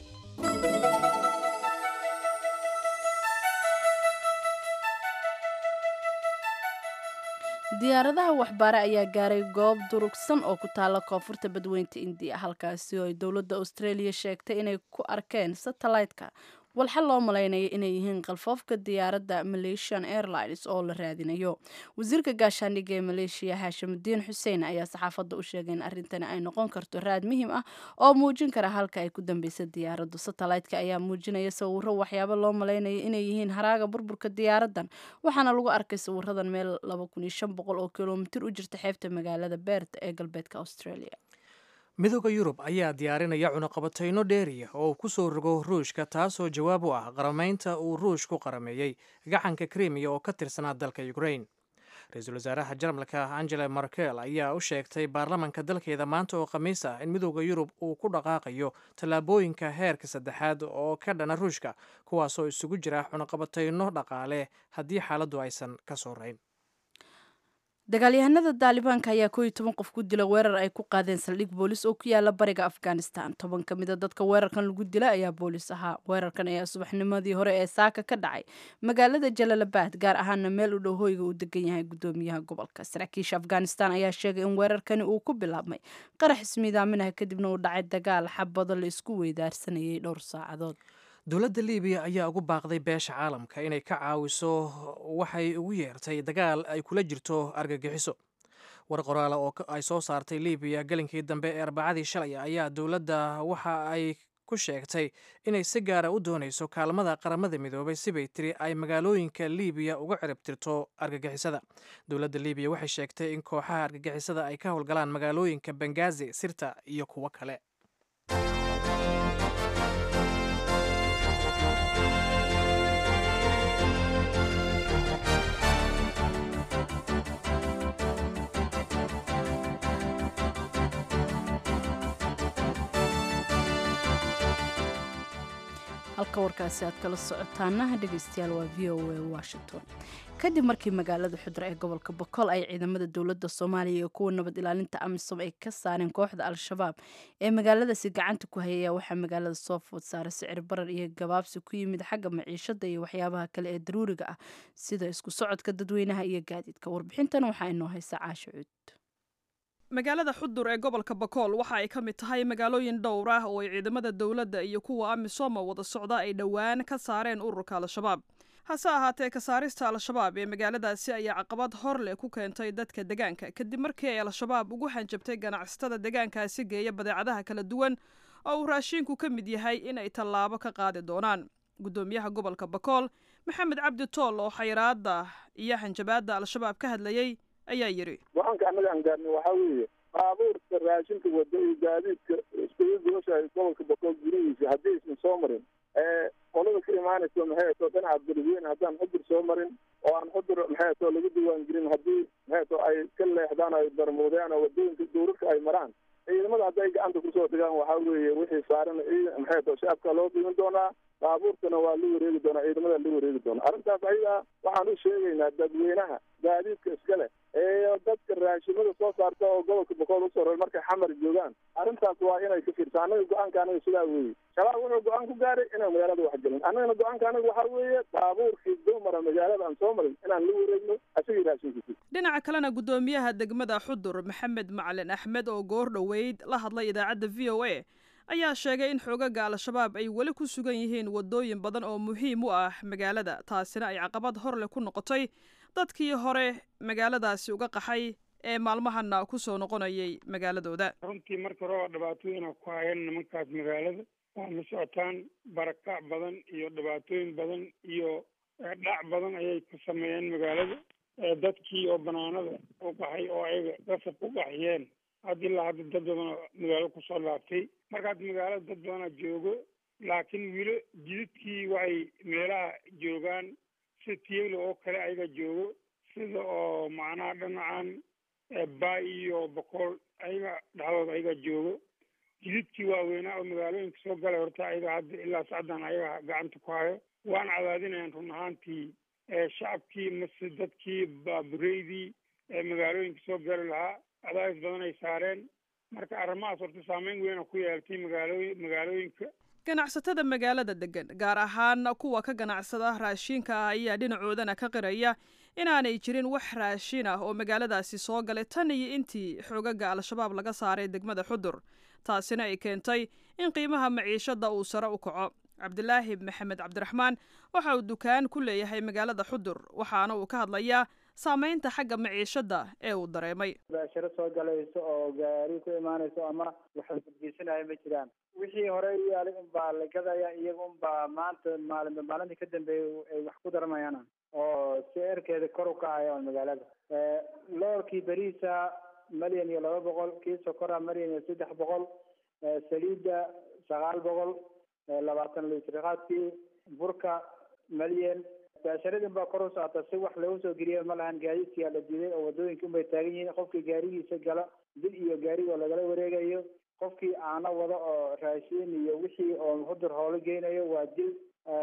B: diyaaradaha waxbaare ayaa gaaray goob durugsan oo ku taala koonfurta badweynta indiya halkaasi oo ay dowladda australia sheegtay inay ku arkeen satellaytka walxa loo malaynaya inay yihiin qalfoofka diyaaradda malaysian airlines oo la raadinayo wasiirka gaashaandhigga ee maleeshiya haashimudiin xuseen ayaa saxaafadda u sheegay in arrintani ay noqon karto raad muhiim ah oo muujin kara halka ay ku dambeysa diyaaraddu satellaytka ayaa muujinaya sawiro waxyaabo loo malaynaya inay yihiin haraaga burburka diyaaraddan waxaana lagu arkay sawiradan meel oo kilomitir u jirta xeebta magaalada beert ee galbeedka australia
A: midooda yurub ayaa diyaarinaya cunaqabatayno dheeriya oo uu ku soo rogo ruushka taasoo jawaab u ah qaramaynta uu ruushku qarameeyey gacanka krimiya oo ka tirsanaa dalka ukrain ra-iisul wasaaraha jarmalka angela markel ayaa u sheegtay baarlamanka dalkeeda maanta oo khamiis ah in midooda yurub uu ku dhaqaaqayo tallaabooyinka heerka saddexaad oo ka dhana ruushka kuwaasoo isugu jira cunaqabatayno dhaqaale haddii xaaladdu aysan ka soo rayn
B: dagaalyahanada daalibaanka ayaa kooiyo toban qof ku dila weerar ay ku qaadeen saldhig boolis oo ku yaala bariga afghanistan toban ka mida dadka weerarkan lagu dila ayaa boolis ahaa weerarkan ayaa subaxnimadii hore ee saaka ka dhacay magaalada jalaalabad gaar ahaana meel u dhow hoyga uu degan yahay gudoomiyaha gobolka saraakiisha afghanistan ayaa sheegay in weerarkani uu ku bilaabmay qarax ismiidaaminaha kadibna uu dhacay dagaal xabado la isku weydaarsanayay dhowr saacadood
A: dowladda libiya ayaa ugu baaqday beesha caalamka inay ka caawiso waxay ugu yeertay dagaal ay kula jirto argagixiso war qoraala oo ay soo saartay libiya gelinkii dambe ee arbacadii shalay ayaa dowladda waxa ay ku sheegtay inay si gaara u doonayso kaalmada qaramada midoobay sibay tiri ay magaalooyinka libiya uga ciribtirto argagixisada dowladda libiya waxay sheegtay in kooxaha argagixisada ay ka howlgalaan magaalooyinka bengazi sirta iyo kuwo kale
B: halka warkaasi aad kala socotaana dhegeystayaal waa v o a washington kadib markii magaalada xudra ee gobolka bokool ay ciidamada dowladda soomaaliya iyo kuwa nabad ilaalinta amisom ay ka saareen kooxda al-shabaab ee magaaladaasi gacanta ku hayaya waxaa magaalada soo food saaray sicir barar iyo gabaabsi ku yimid xagga maciishada iyo waxyaabaha kale ee daruuriga ah sida isku socodka dadweynaha iyo gaadiidka warbixintan waxaa inoo haysa caasho cuud
M: magaalada xudur ee gobolka bakool waxa ay ka mid tahay magaalooyin dhowr ah oo ay ciidamada dowladda iyo kuwa amisom wada socda ay dhowaan ka saareen ururka al-shabaab hase ahaatee ka saarista al-shabaab ee magaaladaasi ayaa caqabad hor leh ku keentay dadka degaanka kadib markii ay al-shabaab ugu hanjabtay ganacsatada degaankaasi geeya badeecadaha kala duwan oo uu raashiinku ka mid yahay in ay tallaabo ka qaadi doonaan guddoomiyaha gobolka bakool maxamed cabdi tool oo xayiraadda iyo hanjabaadda al-shabaab ka hadlayey ayaa yidhi
N: go-aanka annaga aan gaarnay waxaa weeye baabuurka raashinka wada iyo gaadiidka iskugu gubashahay gobolka boqol gudihiisa haddii aysan soo marin qolada ka imaanayso maxay too dhinaca beledweyne haddaan xudur soo marin oo aan xudur maxay too lagu diwaan gelin haddii maxay too ay ka leexdaan ay barmuudeen oo wadooyinka duurarka ay maraan ciidamada hadday gacanta kusoo dhigaan waxaa weeye wixii saaran ciidan maxay too shacabka loo qiimin doonaa baabuurkana waa la wareegi doonaa ciidamada la wareegi doonaa arrintaas ayaga waxaan u sheegaynaa dadweynaha gaadiidka iska leh ee dadka raashimada soo saarta oo gobolka boqol usoo rar markay xamar joogaan arrintaas waa inay ka fiirsa annaga go-aanka anaga sidaa weeye shabaab wuxuu go-aan ku gaaray inaan magaalada wax gelin annagana go-aanka anaga waxaa weeye baabuurkii dumara magaalada aan soo marin inaan la wareegno asagii raashinkiisi
M: dhinaca kalena guddoomiyaha degmada xudur maxamed macalin axmed oo goor dhoweyd la hadlay idaacadda v o a ayaa sheegay in xoogaga al-shabaab ay weli ku sugan yihiin waddooyin badan oo muhiim u ah magaalada taasina ay caqabad hor leh ku noqotay dadkii hore magaaladaasi uga qaxay ee maalmahana ku soo noqonayay magaaladooda
O: runtii marka hore waa dhibaatooyina ku hayeen nimankaas magaalada waa la socotaan barakac badan iyo dhibaatooyin badan iyo dhac badan ayay ku sameeyeen magaalada dadkii oo banaanada u qaxay oo ayaga qasab ku qaxiyeen hadda ilaa hadda dad badan oo magaalo kusoo laabtay marka hadda magaalada dad badana joogo laakiin wilo jididkii waxay meelaha joogaan sida tiyagla oo kale ayaga joogo sida oo macnaha dhinacan baay iyo boqol ayaga dhexdooda ayaga joogo jididkii waaweynaa oo magaalooyinka soo galay horta ayaga hadda ilaa sacdan ayaga gacanta ku hayo waana cadaadinayaan run ahaantii shacabkii mase dadkii baabureydii ee magaalooyinka soo gali lahaa cadaadis badan ay saareen marka arrimahaas horta saameyn weyna ku yeeltay magaalooy magaalooyinka
M: ganacsatada magaalada degan gaar ahaan kuwa ka ganacsada raashiinka ah ayaa dhinacoodana ka qiraya inaanay jirin wax raashin ah oo magaaladaasi soo galay tan iyo intii xoogaga al-shabaab laga saaray degmada xudur taasina ay keentay in qiimaha maciishada uu sare u kaco cabdilaahi maxamed cabdiraxmaan waxa uu dukaan ku leeyahay magaalada xudur waxaana uu ka hadlayaa saameynta xagga maciishada ee uu dareemay
P: baasharo soo galayso oo gaari ku imaanayso ama waxa gudgeysanaya ma jiraan wixii hore u yaalay unbaa la gadaya iyaga unbaa maanta maalin maalintii ka dambeeyay ay wax ku darmayaan oo sicirkeeda kor u kacaya magaalada loorkii beriisa malyan iyo laba boqol kii sokora malyan iyo saddex boqol saliidda sagaal boqol labaatan litrqaadkii burka malyan baasharadin baa kor u socota si wax lagu soo geliya ma lahan gaadiidkiyaa la diiday oo wadooyinka unbay taagan yihiin qofkii gaarigiisa gala dil iyo gaarigoo lagala wareegayo qofkii aana wado oo raashiin iyo wixii oo hudur hoolo geynayo waa dil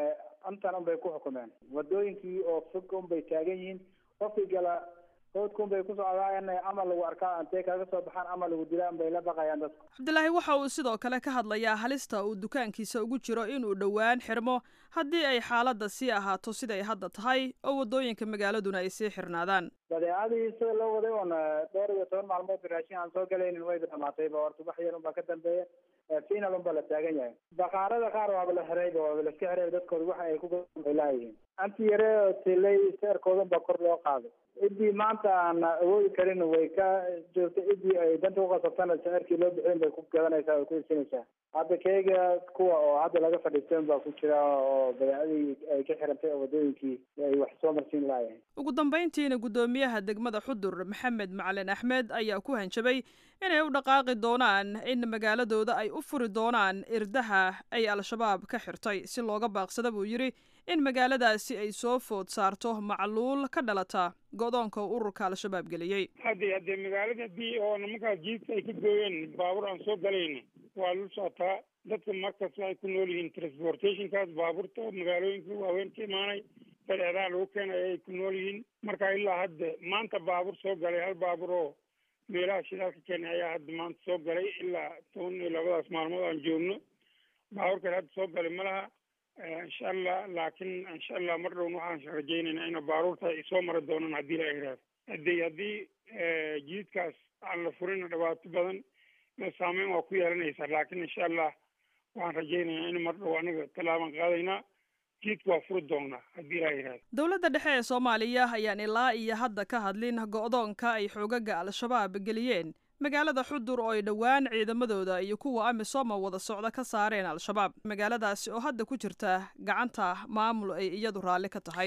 P: intan unbay ku xukumeen wadooyinkii oo fog unbay taagan yihiin qofkii gala hoodka unbay ku socdaan ama lagu arkaa intay kaga soo baxaan ama lagu dilaan bay la baqayaan dadku
M: cabdilaahi waxa uu sidoo kale ka hadlayaa halista uu dukaankiisa ugu jiro inuu dhowaan xirmo haddii ay xaaladda sii ahaato siday hadda tahay oo waddooyinka magaaladuna ay sii xirnaadaan
P: badeecadii sida loo waday un dhowr iyo toban maalmood raashin aan soo galaynin wayba dhamaatayba horta wax yar unbaa ka dambeeya final unbaa la taagan yahay baqaarada qaar waaba la xirayba waaba la iska xirayba dadkooda waxa ay ku bay laayihiin anti yare oo tilay seerkoodan baa kor loo qaaday ciddii maanta aan awoodi karin way ka joogta ciddii ay danta uqasabtana seerkii loo bixin bay ku gadanaysaa way ku isinaysaa hadda keega kuwa oo hadda laga fadhiisteen baa ku jira oo badeecadii ay ka xirantay oo wadooyinkii ay wax soo marsiin laayahay
M: ugu dambayntiina guddoomiyaha degmada xudur maxamed macalin axmed ayaa ku hanjabay inay u dhaqaaqi doonaan in magaaladooda ay u furi doonaan irdaha ay al-shabaab ka xirtay si looga baaqsada buu yidhi in magaaladaasi ay soo food saarto macluul ka dhalata go-doonka ururka al-shabaab geliyey
O: hadde haddee magaalada haddii oo nimankaas jiidka ay ka gooyeen baabuur aan soo galayna waa la socotaa dadka markas waxay ku nool yihiin transportationkaas baabuurta oo magaalooyinka waaweyn ka imaanay badeecadaha lagu keenay ay ku nool yihiin marka ilaa hadda maanta baabuur soo galay hal baabuur oo meelaha shidaalka keenay ayaa hadda maanta soo galay ilaa toban iyo labadaas maalmood aan joogno baabuurkan hadda soo galay ma laha insha allah laakiin insha allah mar dhown waxaan rajaynaynaa ina baaruurta ay soo mari doonaan haddii la yidhaahdo haddii haddii jiidkaas aan la furin dhibaato badan saameyn waa ku yeelanaysaa laakiin insha allah waxaan rajaynayaa in mar dhow aniga tallaabaan qaadaynaa jiidka waa furi doonaa haddii la yidhahdo
M: dowladda dhexe ee soomaaliya ayaan ilaa iyo hadda ka hadlin go-doonka ay xoogaga al-shabaab geliyeen magaalada xudur oo ay dhowaan ciidamadooda iyo kuwa amisom wada socda ka saareen al-shabaab magaaladaasi oo hadda ku jirta gacanta maamul ay iyadu raalli ka tahay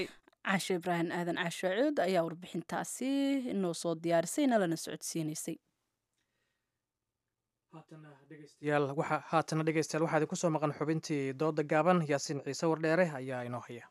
B: caashe ibraahim aadan caashaacuud ayaa warbixintaasi inoo soo diyaarisay nalana socodsiinaysay
A: haatana dhegeystayaal waxaa idin kusoo maqan xubintii dooda gaaban yaasiin ciise wardheere ayaa inoo haya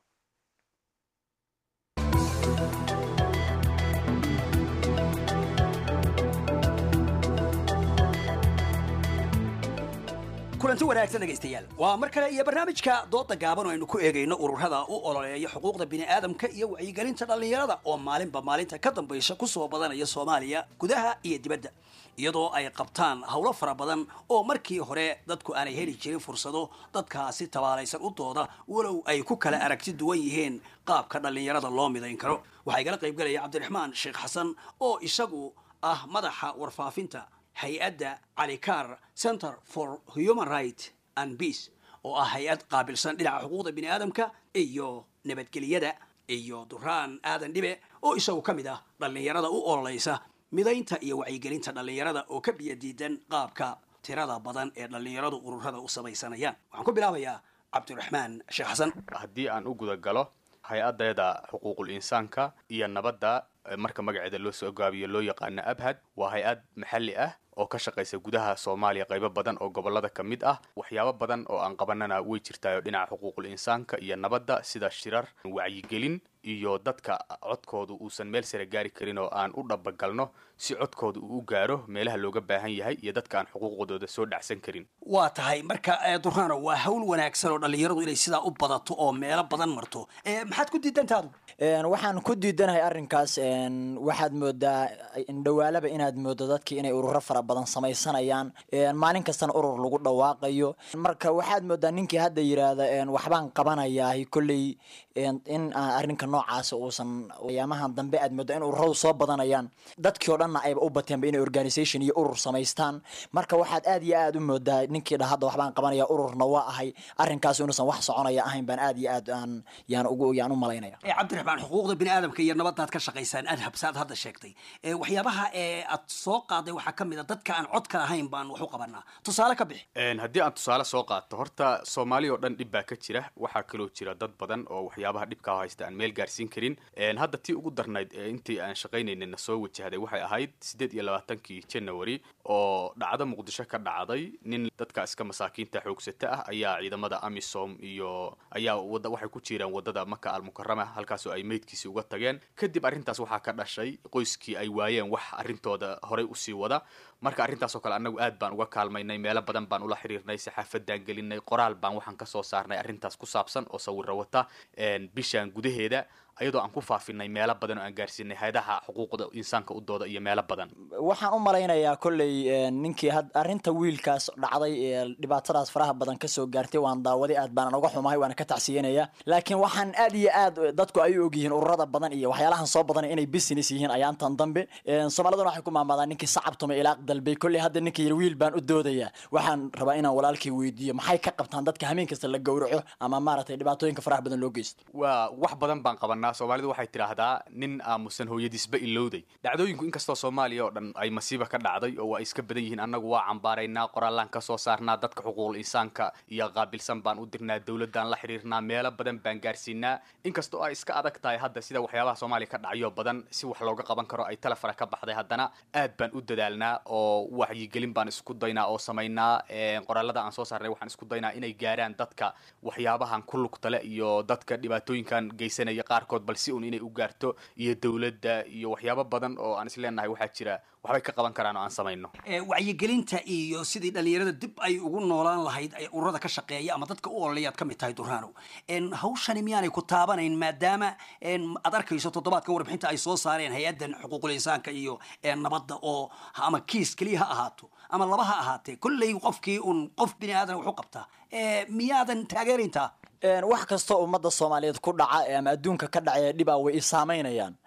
Q: kulanti wanaagsan dhegaystayaal waa mar kale iyo barnaamijka dooda gaaban oo aynu ku eegayno ururada u ololeeya xuquuqda bini'aadamka iyo wacyigelinta dhallinyarada oo maalinba maalinta ka dambaysa kusoo badanaya soomaaliya gudaha iyo dibadda iyadoo ay qabtaan howlo fara badan oo markii hore dadku aanay heli jirin fursado dadkaasi tabaalaysan u dooda walow ay ku kala aragti duwan yihiin qaabka dhallinyarada loo midayn karo waxaa igala qaybgalaya cabdiraxmaan sheekh xasan oo isagu ah madaxa warfaafinta hay-adda calikaar center for human right and peace oo ah hay-ad qaabilsan dhinaca xuquuqda bini'aadamka iyo nabadgelyada iyo duraan aadan dhibe oo isagu ka mid ah dhallinyarada u ololaysa midaynta iyo wacyigelinta dhallinyarada oo ka biyadiidan qaabka tirada badan ee dhallinyaradu ururada u samaysanayaan waxaan ku bilaabayaa cabdiraxmaan sheekh xasan
R: haddii aan u guda galo hay-adeeda xuquuqul insaanka iyo nabadda marka magaceeda loo soo gaabiyo loo yaqaano abhad waa hay-ad maxalli ah oo ka shaqaysa gudaha soomaaliya qaybo badan oo gobolada ka mid ah waxyaabo badan oo aan qabanana way jirtaayo dhinaca xuquuqul insaanka iyo nabadda sida shirar wacyigelin iyo dadka codkooda uusan meel sare gaari karin oo aan u dhabagalno si codkooda uu u gaaro meelaha looga baahan yahay iyo dadka aan xuquuqdooda soo dhacsan karin
Q: waa tahay marka durano waa hawl wanaagsan oo dhallinyaradu inay sidaa u badato oo meelo badan marto maxaad ku diidantaadu
S: waxaan ku diidanahay arrinkaas waxaad moodaa indhawaalaba inaad moodo dadkii inay ururo fara badan samaysanayaan maalin kastana urur lagu dhawaaqayo marka waxaad moodaa ninkii hadda yiraahda waxbaan qabanayaa kolley in arrinka noocaas uusan ayaamahan dambe aad moodaa in ururadu soo badanayaan dadkii oo dhanna ayba u bateenba inay organisation iyo urur samaystaan marka waxaad aad iyo aad u moodaa ninkii dha hadda waxbaan qabanaya ururna waa ahay arrinkaas inuusan wax soconaya ahayn baan aad iyo aad aan yaan ugu yaan u malaynaya
Q: cabdiraxmaan xuquuqda bini'aadamka iyo nabadaad ka shaqaysaan adhab saad hadda sheegtay waxyaabaha ee aad soo qaaday waxaa ka mid a dadka aan codka ahayn baan wax u qabanaa tusaale ka bixi
R: haddii aan tusaale soo qaato horta soomaaliya oo dhan dhib baa ka jira waxaa kaloo jira dad badan oo waxyaabaha dhibkaa haysta aan meel gaarsiin karin hadda tii ugu darnayd ee intii aan shaqaynaynana soo wajahday waxay ahayd siddeed iyo labaatankii january oo dhacdo muqdisho ka dhacday nin dadka iska masaakiinta xoogsata ah ayaa ciidamada amisom iyo ayaa wada waxay ku jiraan wadada maka almukarama halkaasoo ay meydkiisi uga tageen kadib arrintaas waxaa ka dhashay qoyskii ay waayeen wax arrintooda horay usii wada marka arrintaasoo kale annagu aad baan uga kaalmaynay meelo badan baan ula xiriirnay saxaafadaan gelinay qoraal baan waxaan kasoo saarnay arrintaas ku saabsan oo sawiro wata bishaan gudaheeda ayadoo aan ku faafinay meelo badan oo aan gaarsiinay hay-adaha xuquuqda insaanka u dooda iyo meelo badan
S: waxaan u malaynayaa kolley ninkii arrinta wiilkaas dhacday ee dhibaatadaas faraha badan kasoo gaartay waan daawaday aad baanan uga xumahay waana ka tacsiyanaya laakiin waxaan aad iyo aad dadku ay u ogyihiin ururada badan iyo waxyaalahan soo badan inay business yihiin ayaantan dambe soomaaliduna waxay ku maamaadaan ninkii sacabtuma ilaaq dalbay kolley hadda ninkii yiri wiil baan u doodayaa waxaan rabaa inaan walaalkii weydiiyo maxay ka qabtaan dadka hameen kasta la gowraco ama maaragtay dhibaatooyinka faraha badan loo geysto
R: waa wax badan baan qabanaa soomaalidu waxay tidhaahdaa nin aamusan hooyadiisba ilowday dhacdooyinku inkastoo soomaaliya oo dhan ay masiiba ka dhacday oo waa iska badan yihiin annagu waa cambaaraynaa qoraallaan ka soo saarnaa dadka xuquuqul insaanka iyo qaabilsan baan u dirnaa dowladdaan la xiriirnaa meelo badan baan gaarsiinaa inkastoo ay iska adag tahay hadda sida waxyaabaha soomaaliya ka dhacayo badan si wax looga qaban karo ay talefara ka baxday haddana aad baan u dadaalnaa oo waxyigelin baan isku daynaa oo samaynaa qoraalada aan soo saarnay waxaan isku daynaa inay gaaraan dadka waxyaabahan ku lugtale iyo dadka dhibaatooyinkan geysanaya qaarkood bal si un inay u gaarto iyo dowladda iyo waxyaabo badan oo aan isleenahay waxaa jira waxbay ka qaban karaan oo aan samayno
Q: wacyigelinta iyo sidii dhallinyarada dib ay ugu noolaan lahayd ururada ka shaqeeya ama dadka u ololayaad ka mid tahay durano hawshani miyaanay ku taabanayn maadaama aad arkayso toddobaadkan warbixinta ay soo saareen hay-addan xuquuqul insaanka iyo nabadda oo ama kiis keliya ha ahaato ama laba ha ahaatee kolley qofkii un qof bini aadan wax u qabtaa miyaadan taageerayntaa
S: wax kastoo ummadda soomaaliyeed ku dhaca ama adduunka ka dhacaya dhibaa way i saamaynayaan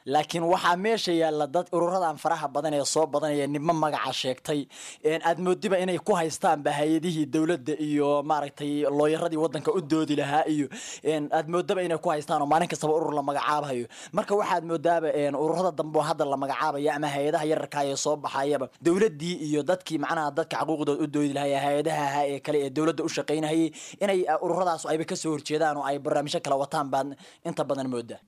S: laakiin waxaa meesha yaalla dad ururadan faraha badan ee soo badanaya nimo magaca sheegtay aad moodiba inay ku haystaanba hay-adihii dowladda iyo maaragtay looyaradii wadanka u doodi lahaa iyo aad moodaba inay ku haystaan oo maalin kastaba urur la magacaabayo marka waxaad moodaaba ururada dambe oo hadda la magacaabaya ama hay-adaha yararka ee soo baxayaba dowladii iyo dadkii macnaha dadka xuquuqdooda u doodi lahaa hay-adaha ahaa ee kale ee dowladda u shaqaynahayay inay ururadaas ayba kasoo horjeedaan oo ay barnaamijyo kala wataan baad inta badan moodaa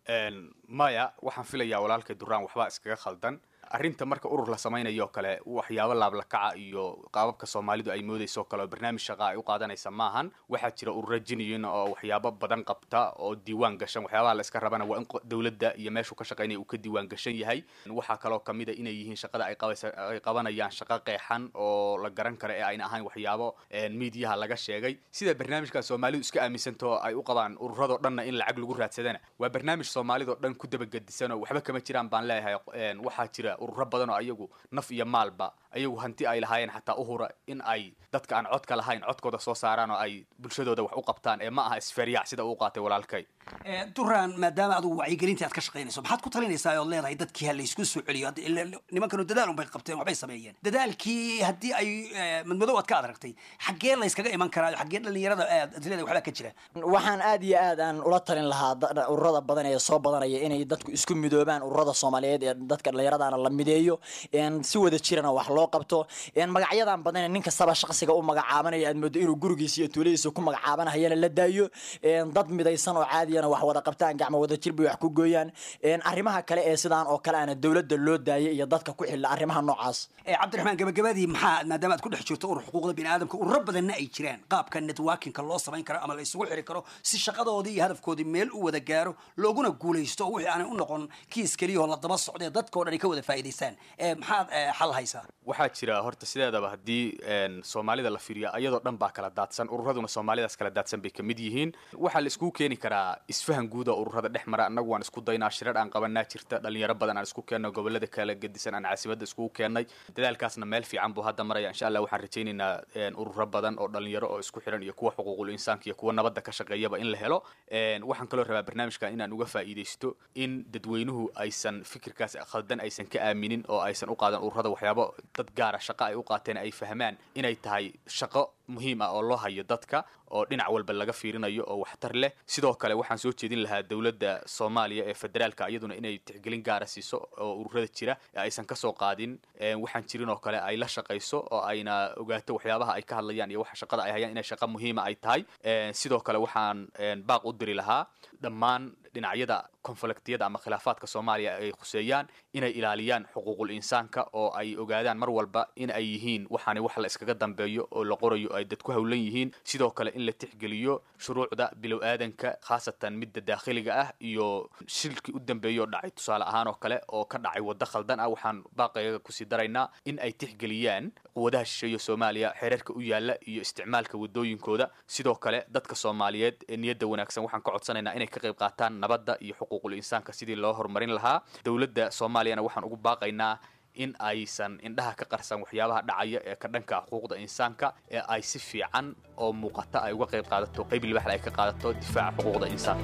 R: maya waxaan filayaa walaalkay duraan waxbaa iskaga khaldan arrinta marka urur la samaynayo oo kale waxyaabo laablakaca iyo qaababka soomaalidu ay moodayso kale oo barnaamij shaqa ay u qaadanaysa maahan waxaa jira urura jiniyin oo waxyaabo badan qabta oo diiwaan gashan waxyaabaha la iska rabana waa in dowladda iyo meeshuu ka shaqaynaya uu ka diiwaan gashan yahay waxaa kaloo kamid a inay yihiin shaqada ay qabaysa ay qabanayaan shaqo qeexan oo la garan karo ee ayna ahayn waxyaabo miidiyaha laga sheegay sida barnaamijka soomaalidu iska aaminsantaho ay u qabaan ururadoo dhanna in lacag lagu raadsadana waa barnaamij soomaalidoo dhan ku dabagedisan oo waxba kama jiraan baan leeyahay waxaa jira ururo badan oo ayagu naf iyo maalba ayagu hanti ay lahaayeen xataa uhura in ay dadka aan codka lahayn codkooda soo saaraan oo ay bulshadooda wax u qabtaan ee ma aha isferyac sida uu qaatay walaalkay
Q: duraan maadaama adugu wacyigelinta aad ka shaqaynayso maxaad ku talinaysaa ood leedahay dadkii ha laysku soo celiyo nimankanu dadaal unbay qabteen waxbay sameeyeen dadaalkii haddii ay madmadow aad ka adragtay xaggee layskaga iman karaa xaggee dhalinyarada aad leedahay waxbaa ka jira
S: waxaan aad iyo aad aan ula talin lahaa ururada badan ee soo badanaya inay dadku isku midoobaan ururada soomaaliyeed ee dadka dhallinyaradana la mideeyo si wada jirana wax loo qabto magacyadan badan nin kastaba shaqsiga u magacaabanaya aad moodo inuu gurigiisa iyo tuuladiisa ku magacaabanahayana la daayo dad midaysan oo caadiyana wax wada qabtaan gacmo wada jir bay wax ku gooyaan arrimaha kale ee sidaan oo kale ana dowladda loo daayay iyo dadka ku xilla arrimaha noocaas
Q: cabdiraxmaan gabagabadii maxaa maadaama aad ku dhex jirto urur xuquuqda biniaadamka ururo badanna ay jiraan qaabka networkinka loo samayn karo ama la isugu xiri karo si shaqadoodii iyo hadafkoodii meel u wada gaaro looguna guulaysto oo wixii aanay u noqon kiis keliyahoo la daba socdee dadka o dhan ay ka wada faa'iidaystaan maxaad xal haysaa
R: waxaa jira horta sideedaba haddii soomaalida la fiiriya ayadoo dhan baa kala daadsan ururaduna soomaalidaas kala daadsan bay kamid yihiin waxaa la iskugu keeni karaa isfahan guud oo ururada dhex mara annagu waan isku daynaa shirar aan qabanaa jirta dhalinyaro badan aan isku keenno gobolada kala gedisan aan caasimada iskugu keennay dadaalkaasna meel fiican buu hadda maraya insha allah waxaan rajaynaynaa ururo badan oo dhalinyaro oo isku xiran iyo kuwa xuquuqul insaanka iyo kuwa nabadda ka shaqeeyaba in la helo waxaan kaloo rabaa barnaamijkan inaan uga faa'iidaysto in dadweynuhu aysan fikirkaas khaldan aysan ka aaminin oo aysan u qaadan ururada waxyaabo dad gaara shaqo ay u qaateen ay fahmaan inay tahay shaqo muhiim ah oo loo hayo dadka oo dhinac walba laga fiirinayo oo waxtar leh sidoo kale waxaan soo jeedin lahaa dowladda soomaaliya ee federaalka iyaduna inay tixgelin gaara siiso oo ururada jira ee aysan kasoo qaadin waxaan jirin oo kale ay la shaqayso oo ayna ogaato waxyaabaha ay ka hadlayaan iyo waxa shaqada ay hayaan inay shaqo muhiima ay tahay sidoo kale waxaan baaq u diri lahaa dhammaan dhinacyada konfliktiyada ama khilaafaadka soomaaliya ay khuseeyaan inay ilaaliyaan xuquuqul insaanka oo ay ogaadaan mar walba in ay yihiin waxaani wax la iskaga dambeeyo oo la qorayo ay dad ku howlan yihiin sidoo kale in la tixgeliyo shuruucda bilow aadanka khaasatan midda daakhiliga ah iyo shilkii u dambeeya oo dhacay tusaale ahaan oo kale oo ka dhacay waddo khaldan ah waxaan baaqayga kusii daraynaa in ay tixgeliyaan quwadaha shisheeya soomaaliya xeerarka u yaala iyo isticmaalka wadooyinkooda sidoo kale dadka soomaaliyeed ee niyadda wanaagsan waxaan ka codsanaynaa inay ka qayb qaataan nabadda iyo xuquuqul insaanka sidii loo horumarin lahaa dowladda soomaaliyana waxaan ugu baaqaynaa in aysan indhaha ka qarsan waxyaabaha dhacaya ee ka dhanka xuquuqda insaanka ee ay si fiican oo muuqata ay uga qayb qaadato qayb libaxda ay ka qaadato difaaca xuquuqda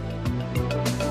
R: insaanka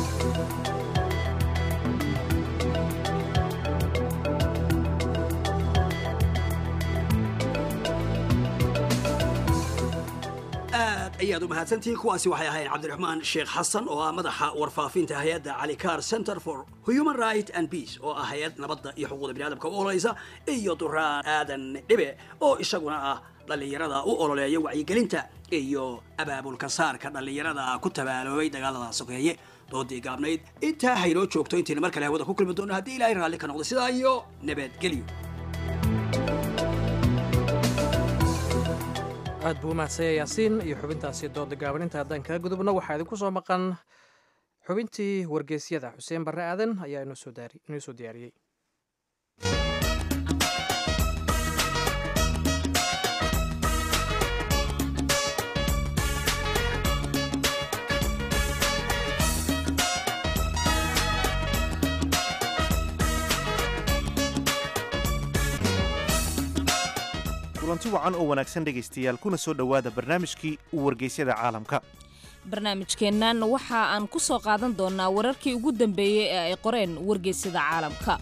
Q: aad ayaad u mahadsantihiin kuwaasi waxay ahayn cabdiraxmaan sheekh xasan oo ah madaxa warfaafinta hay-adda calicar center for human right and peace oo ah hay-ad nabadda iyo xuquuqda biniadamka u ololaysa iyo duraan aadan dhibe oo isaguna ah dhallinyarada u ololeeya wacyigelinta iyo abaabulka saarka dhallinyarada ku tabaaloobay dagaalada sokeeye doodii gaabnayd intaa haynoo joogto intayna mar kale hawada ku kulmi doono haddii ilaahay raalli ka noqdo sidaa iyo nabadgelyo
A: aad buu umahadsanya yaasiin iyo xubintaasi dooda gaabaninta haddaan kaga gudubno waxaa idinku soo maqan xubintii wargeysyada xuseen barre aadan ayaa inoo soo diyaariyey
T: kulanti wacan oo wanaagsan dhegaystayaal kuna soo dhowaada barnaamijkii wargeysyada caalamka
D: barnaamijkeennan waxa aan ku soo qaadan doonnaa wararkii ugu dambeeyey ee ay qoreen wargeysyada caalamka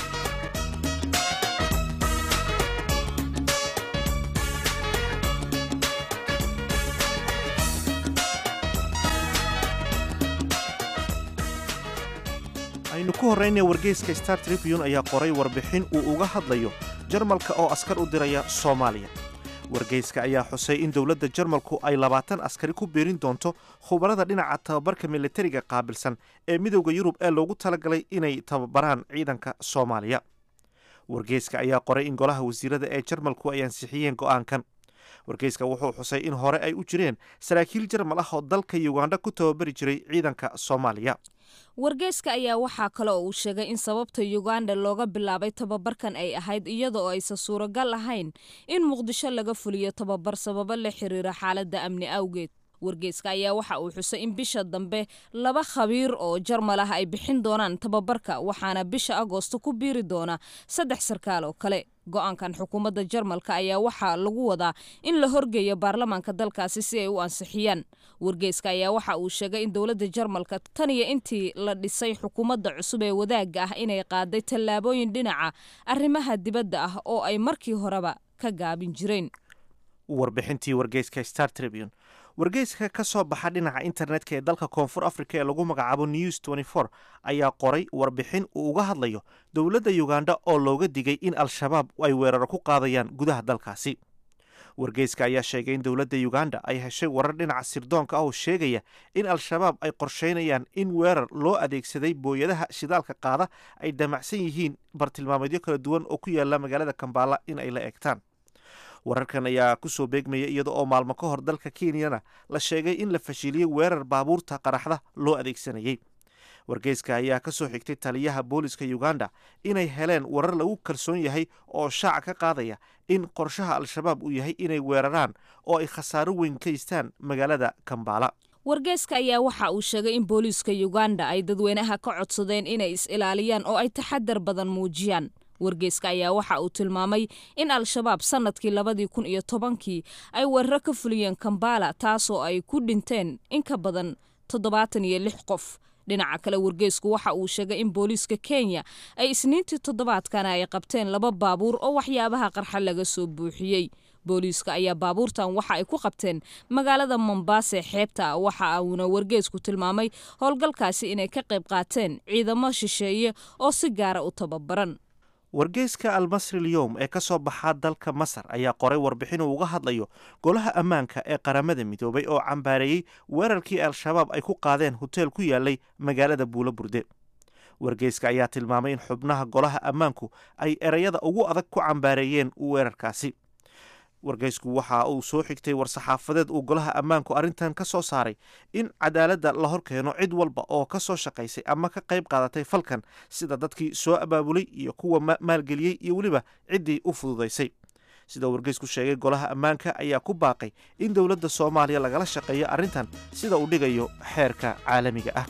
T: aynu ku horraynaya wargeyska star tribune ayaa qoray warbixin uu uga hadlayo jarmalka oo askar u diraya soomaaliya wargeyska ayaa xusay in dowladda jarmalku ay labaatan askari ku biirin doonto khubarada dhinaca tababarka militariga qaabilsan ee midowda yurub ee loogu talagalay inay tababaraan ciidanka soomaaliya wargeyska ayaa qoray in golaha wasiirada ee jarmalku ay ansixiyeen go'aankan wargeyska wuxuu xusay in hore ay u jireen saraakiil jarmal ah oo dalka yugandha ku tababari jiray ciidanka soomaaliya
D: wargeyska ayaa waxaa kale oo uu sheegay in sababta yuganda looga bilaabay tababarkan ay ahayd iyada oo aysan suuragal ahayn in muqdisho laga fuliyo tababar sababo la xiriira xaaladda amni awgeed wargeyska ayaa waxa uu xusay in bisha dambe laba khabiir oo jarmal ah ay bixin doonaan tababarka waxaana bisha agoosto ku biiri doona saddex sarkaal oo kale go-aankan xukuumadda jarmalka ayaa waxaa lagu wadaa in la horgeeyo baarlamaanka dalkaasi si ay u ansixiyaan wargeyska ayaa waxa uu sheegay in dowladda jarmalka tan iyo intii la dhisay xukuumadda cusub ee wadaagga ah inay qaaday tallaabooyin dhinaca arrimaha dibadda ah oo ay markii horeba ka gaabin jireen
T: warbixintii wargeyska star tribune wargeyska ka soo baxa dhinaca internetka ee dalka koonfur africa ee lagu magacaabo news ayaa qoray warbixin uu uga hadlayo dowladda yuganda oo looga digay in al-shabaab ay weeraro ku qaadayaan gudaha dalkaasi wargeyska ayaa sheegay in dowladda yuganda ay heshay warar dhinaca sirdoonka ah oo sheegaya in al-shabaab ay qorsheynayaan in weerar loo adeegsaday booyadaha shidaalka qaada ay damacsan yihiin bartilmaameedyo kala duwan oo ku yaala magaalada kambaala in ay la eegtaan wararkan ayaa ku soo beegmaya iyada oo maalmo ka hor dalka kenyana la sheegay in la fashiliyey weerar baabuurta qaraxda loo adeegsanayey wargeyska ayaa ka soo xigtay taliyaha booliska uganda inay heleen warar lagu kalsoon yahay oo shaaca ka qaadaya in qorshaha al-shabaab uu yahay inay weeraraan oo ay khasaaro weyn kaystaan magaalada kambaala
D: wargeyska ayaa waxa uu sheegay in booliiska uganda ay dadweynaha ka codsadeen inay is-ilaaliyaan oo ay taxadar badan muujiyaan wargeyska ayaa waxa uu tilmaamay in al-shabaab sannadkii labadii kun iyo tobankii ay weeraro ka fuliyeen kambala taasoo ay ku dhinteen in ka badan toddobaatan iyo lix qof dhinaca kale wargeysku waxa uu sheegay in booliiska kenya ay isniintii toddobaadkana ay qabteen laba baabuur oo waxyaabaha qarxa laga soo buuxiyey booliiska ayaa baabuurtan waxa ay ku qabteen magaalada mombaase xeebta waxa uuna wargeysku tilmaamay howlgalkaasi inay ka qayb qaateen ciidamo shisheeye oo si gaara u tababaran
T: wargeyska almasri lyowm ee ka soo baxaa dalka masar ayaa qoray warbixin uu uga hadlayo golaha ammaanka ee qaramada midoobay oo cambaareeyey weerarkii al-shabaab ay ku qaadeen hoteel ku yaalay magaalada buulo burde wargeyska ayaa tilmaamay in xubnaha golaha ammaanku ay ereyada ugu adag ku cambaareeyeen weerarkaasi wargeysku waxa uu soo xigtay war-saxaafadeed uu golaha ammaanku arrintan ka soo saaray in cadaaladda la hor keeno cid walba oo ka soo shaqaysay ama ka qayb qaadatay falkan sida dadkii soo abaabulay iyo kuwa maalgeliyey iyo weliba ciddii u fududaysay sida wargeysku sheegay golaha ammaanka ayaa ku baaqay in dowladda soomaaliya lagala shaqeeyo arrintan sida uu dhigayo xeerka caalamiga ah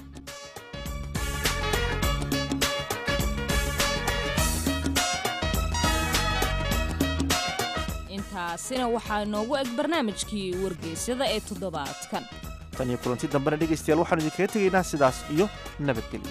D: intaasina waxaa noogu eg barnaamijkii wargeysyada ee toddobaadkan
T: tan iyo kulanti dambena dhegaystayaal waxaanu idinkaga tegaynaa sidaas iyo nabadgelyo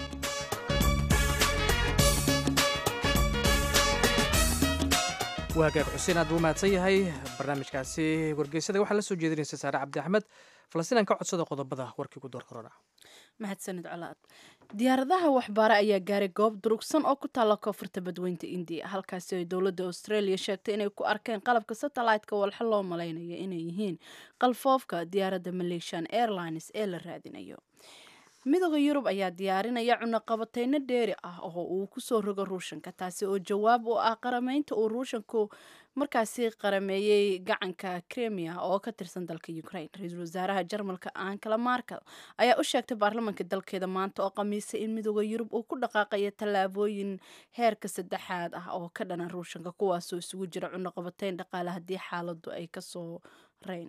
A: waagaag xuseen aad buu mahadsan yahay barnaamijkaasi wargeysyada waxaa la soo jeedinaysa saare cabdi axmed falastiinaan ka codsada qodobada warkii ku door korona
B: mahadsanid colaad diyaaradaha waxbaare ayaa gaaray goob durugsan oo ku taalla koonfurta badweynta indiya halkaasi ay dowladda australia sheegtay inay ku arkeen qalabka satellite-ka walxa loo malaynaya inay yihiin qalfoofka diyaaradda malaysian airlines ee la raadinayo midooda yurub ayaa diyaarinaya cunaqabateyno dheeri ah oo uu kusoo rogo ruushanka taasi oo jawaab u ah qarameynta uu ruushanku markaasi qarameeyey gacanka kremia oo ka tirsan dalka ukraine ra-iisul wasaaraha jarmalka ankala markel ayaa u sheegtay baarlamaanka dalkeeda maanta oo khamiisay in midooda yurub uu ku dhaqaaqayo tallaabooyin heerka saddexaad ah oo ka dhana ruushanka kuwaasoo isugu jira cunaqabateyn dhaqaale haddii xaaladu ay kasoo reyn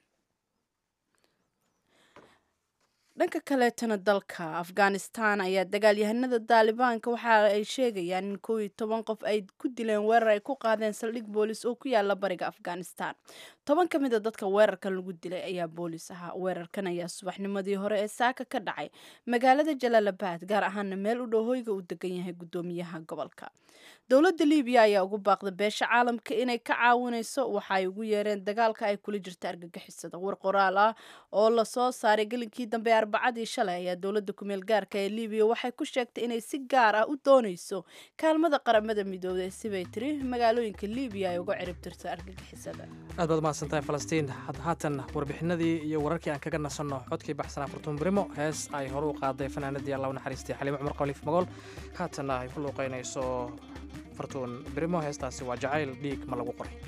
B: dhanka kaleetana dalka afghanistan ayaa dagaalyahanada daalibaanka waxa ay sheegayaan in kow iyo toban qof ay ku dileen weerar ay ku qaadeen saldhig boolis oo ku yaala bariga afghanistan toban ka mid a dadka weerarkan lagu dilay ayaa boolis ahaa weerarkan ayaa subaxnimadii hore ee saaka ka dhacay magaalada jalaalabad gaar ahaana meel u dhow hoyga uu degan yahay gudoomiyaha gobolka dowladda libiya ayaa ugu baaqday beesha caalamka inay ka caawinayso waxa ay ugu yeereen dagaalka ay kula jirta argagixisada war qoraal ah oo lasoo saaray gelinkii dambe arbacadii shalay ayaa dowladda kumeel gaarka ee libiya waxay ku sheegtay inay si gaar ah u doonayso kaalmada qaramada midoobay sibay tiri magaalooyinka libiya ay uga ciribtirto argagixisada
A: aad baad mahadsantahay falastiin haatan warbixinadii iyo wararkii aan kaga nasanno codkii baxsanaa fartuun brimo hees ay hore u qaaday fanaanadii allah u naxariistay xaliimo cumar qaliif magool haatanna ay ku luuqaynayso fartuun brimo heestaasi waa jacayl dhiig ma lagu qoray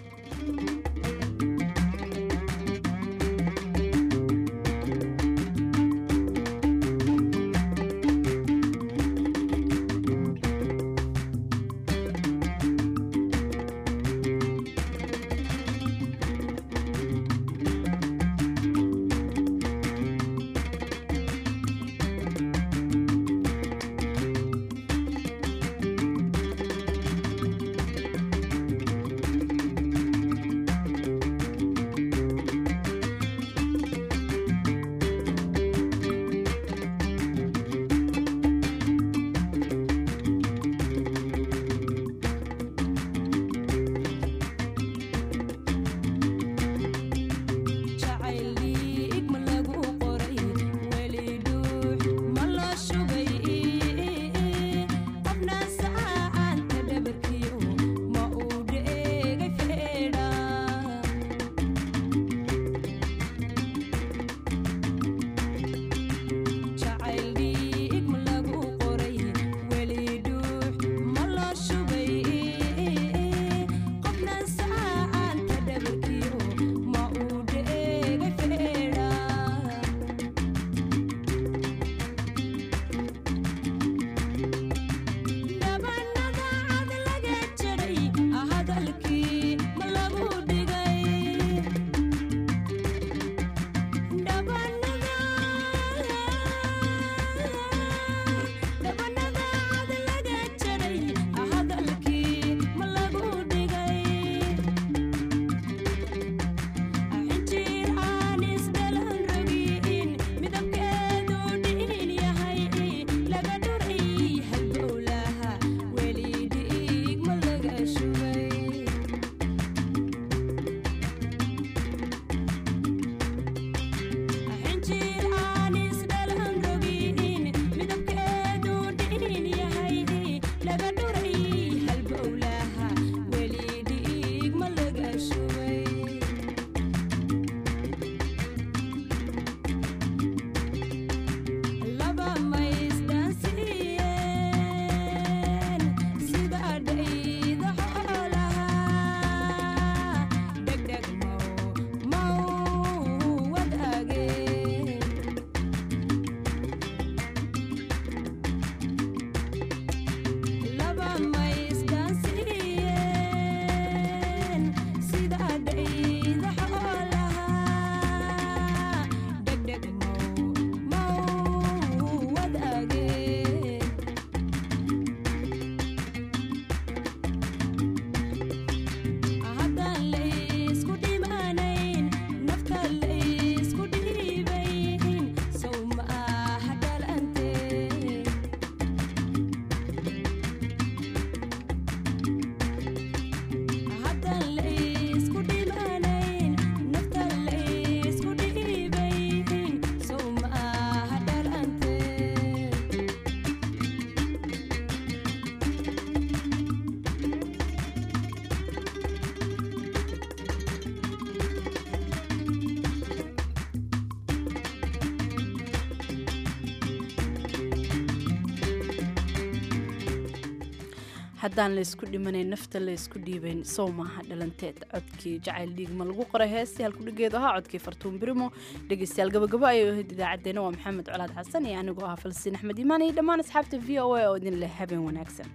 B: haddaan laysku dhimanayn nafta laysku dhiibayn sow maaha dhalanteed codkii jacayl dhiigma lagu qoray heestii halkudhigeedu ahaa codkii fartuun birimo dhegeystayaal gabagabo ayay ahayd idaacaddeenna waa maxamed colaad xasan iyo anigoo ah falsiin axmed iimaan iyo dhammaan asxaabta v o a oo idin leh habeen wanaagsan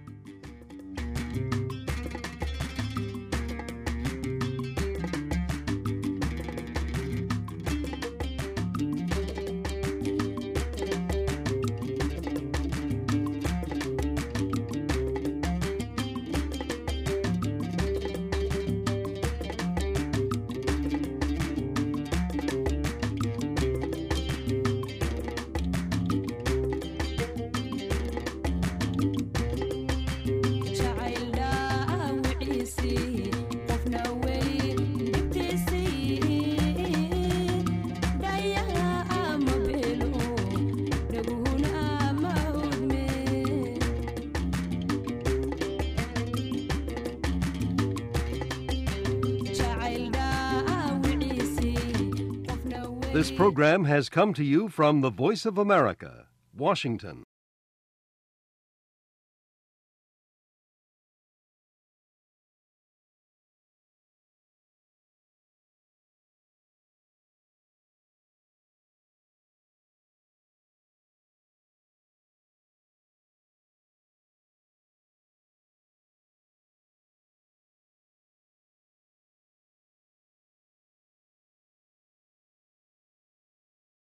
U: This program has come to you from the Voice of America, Washington.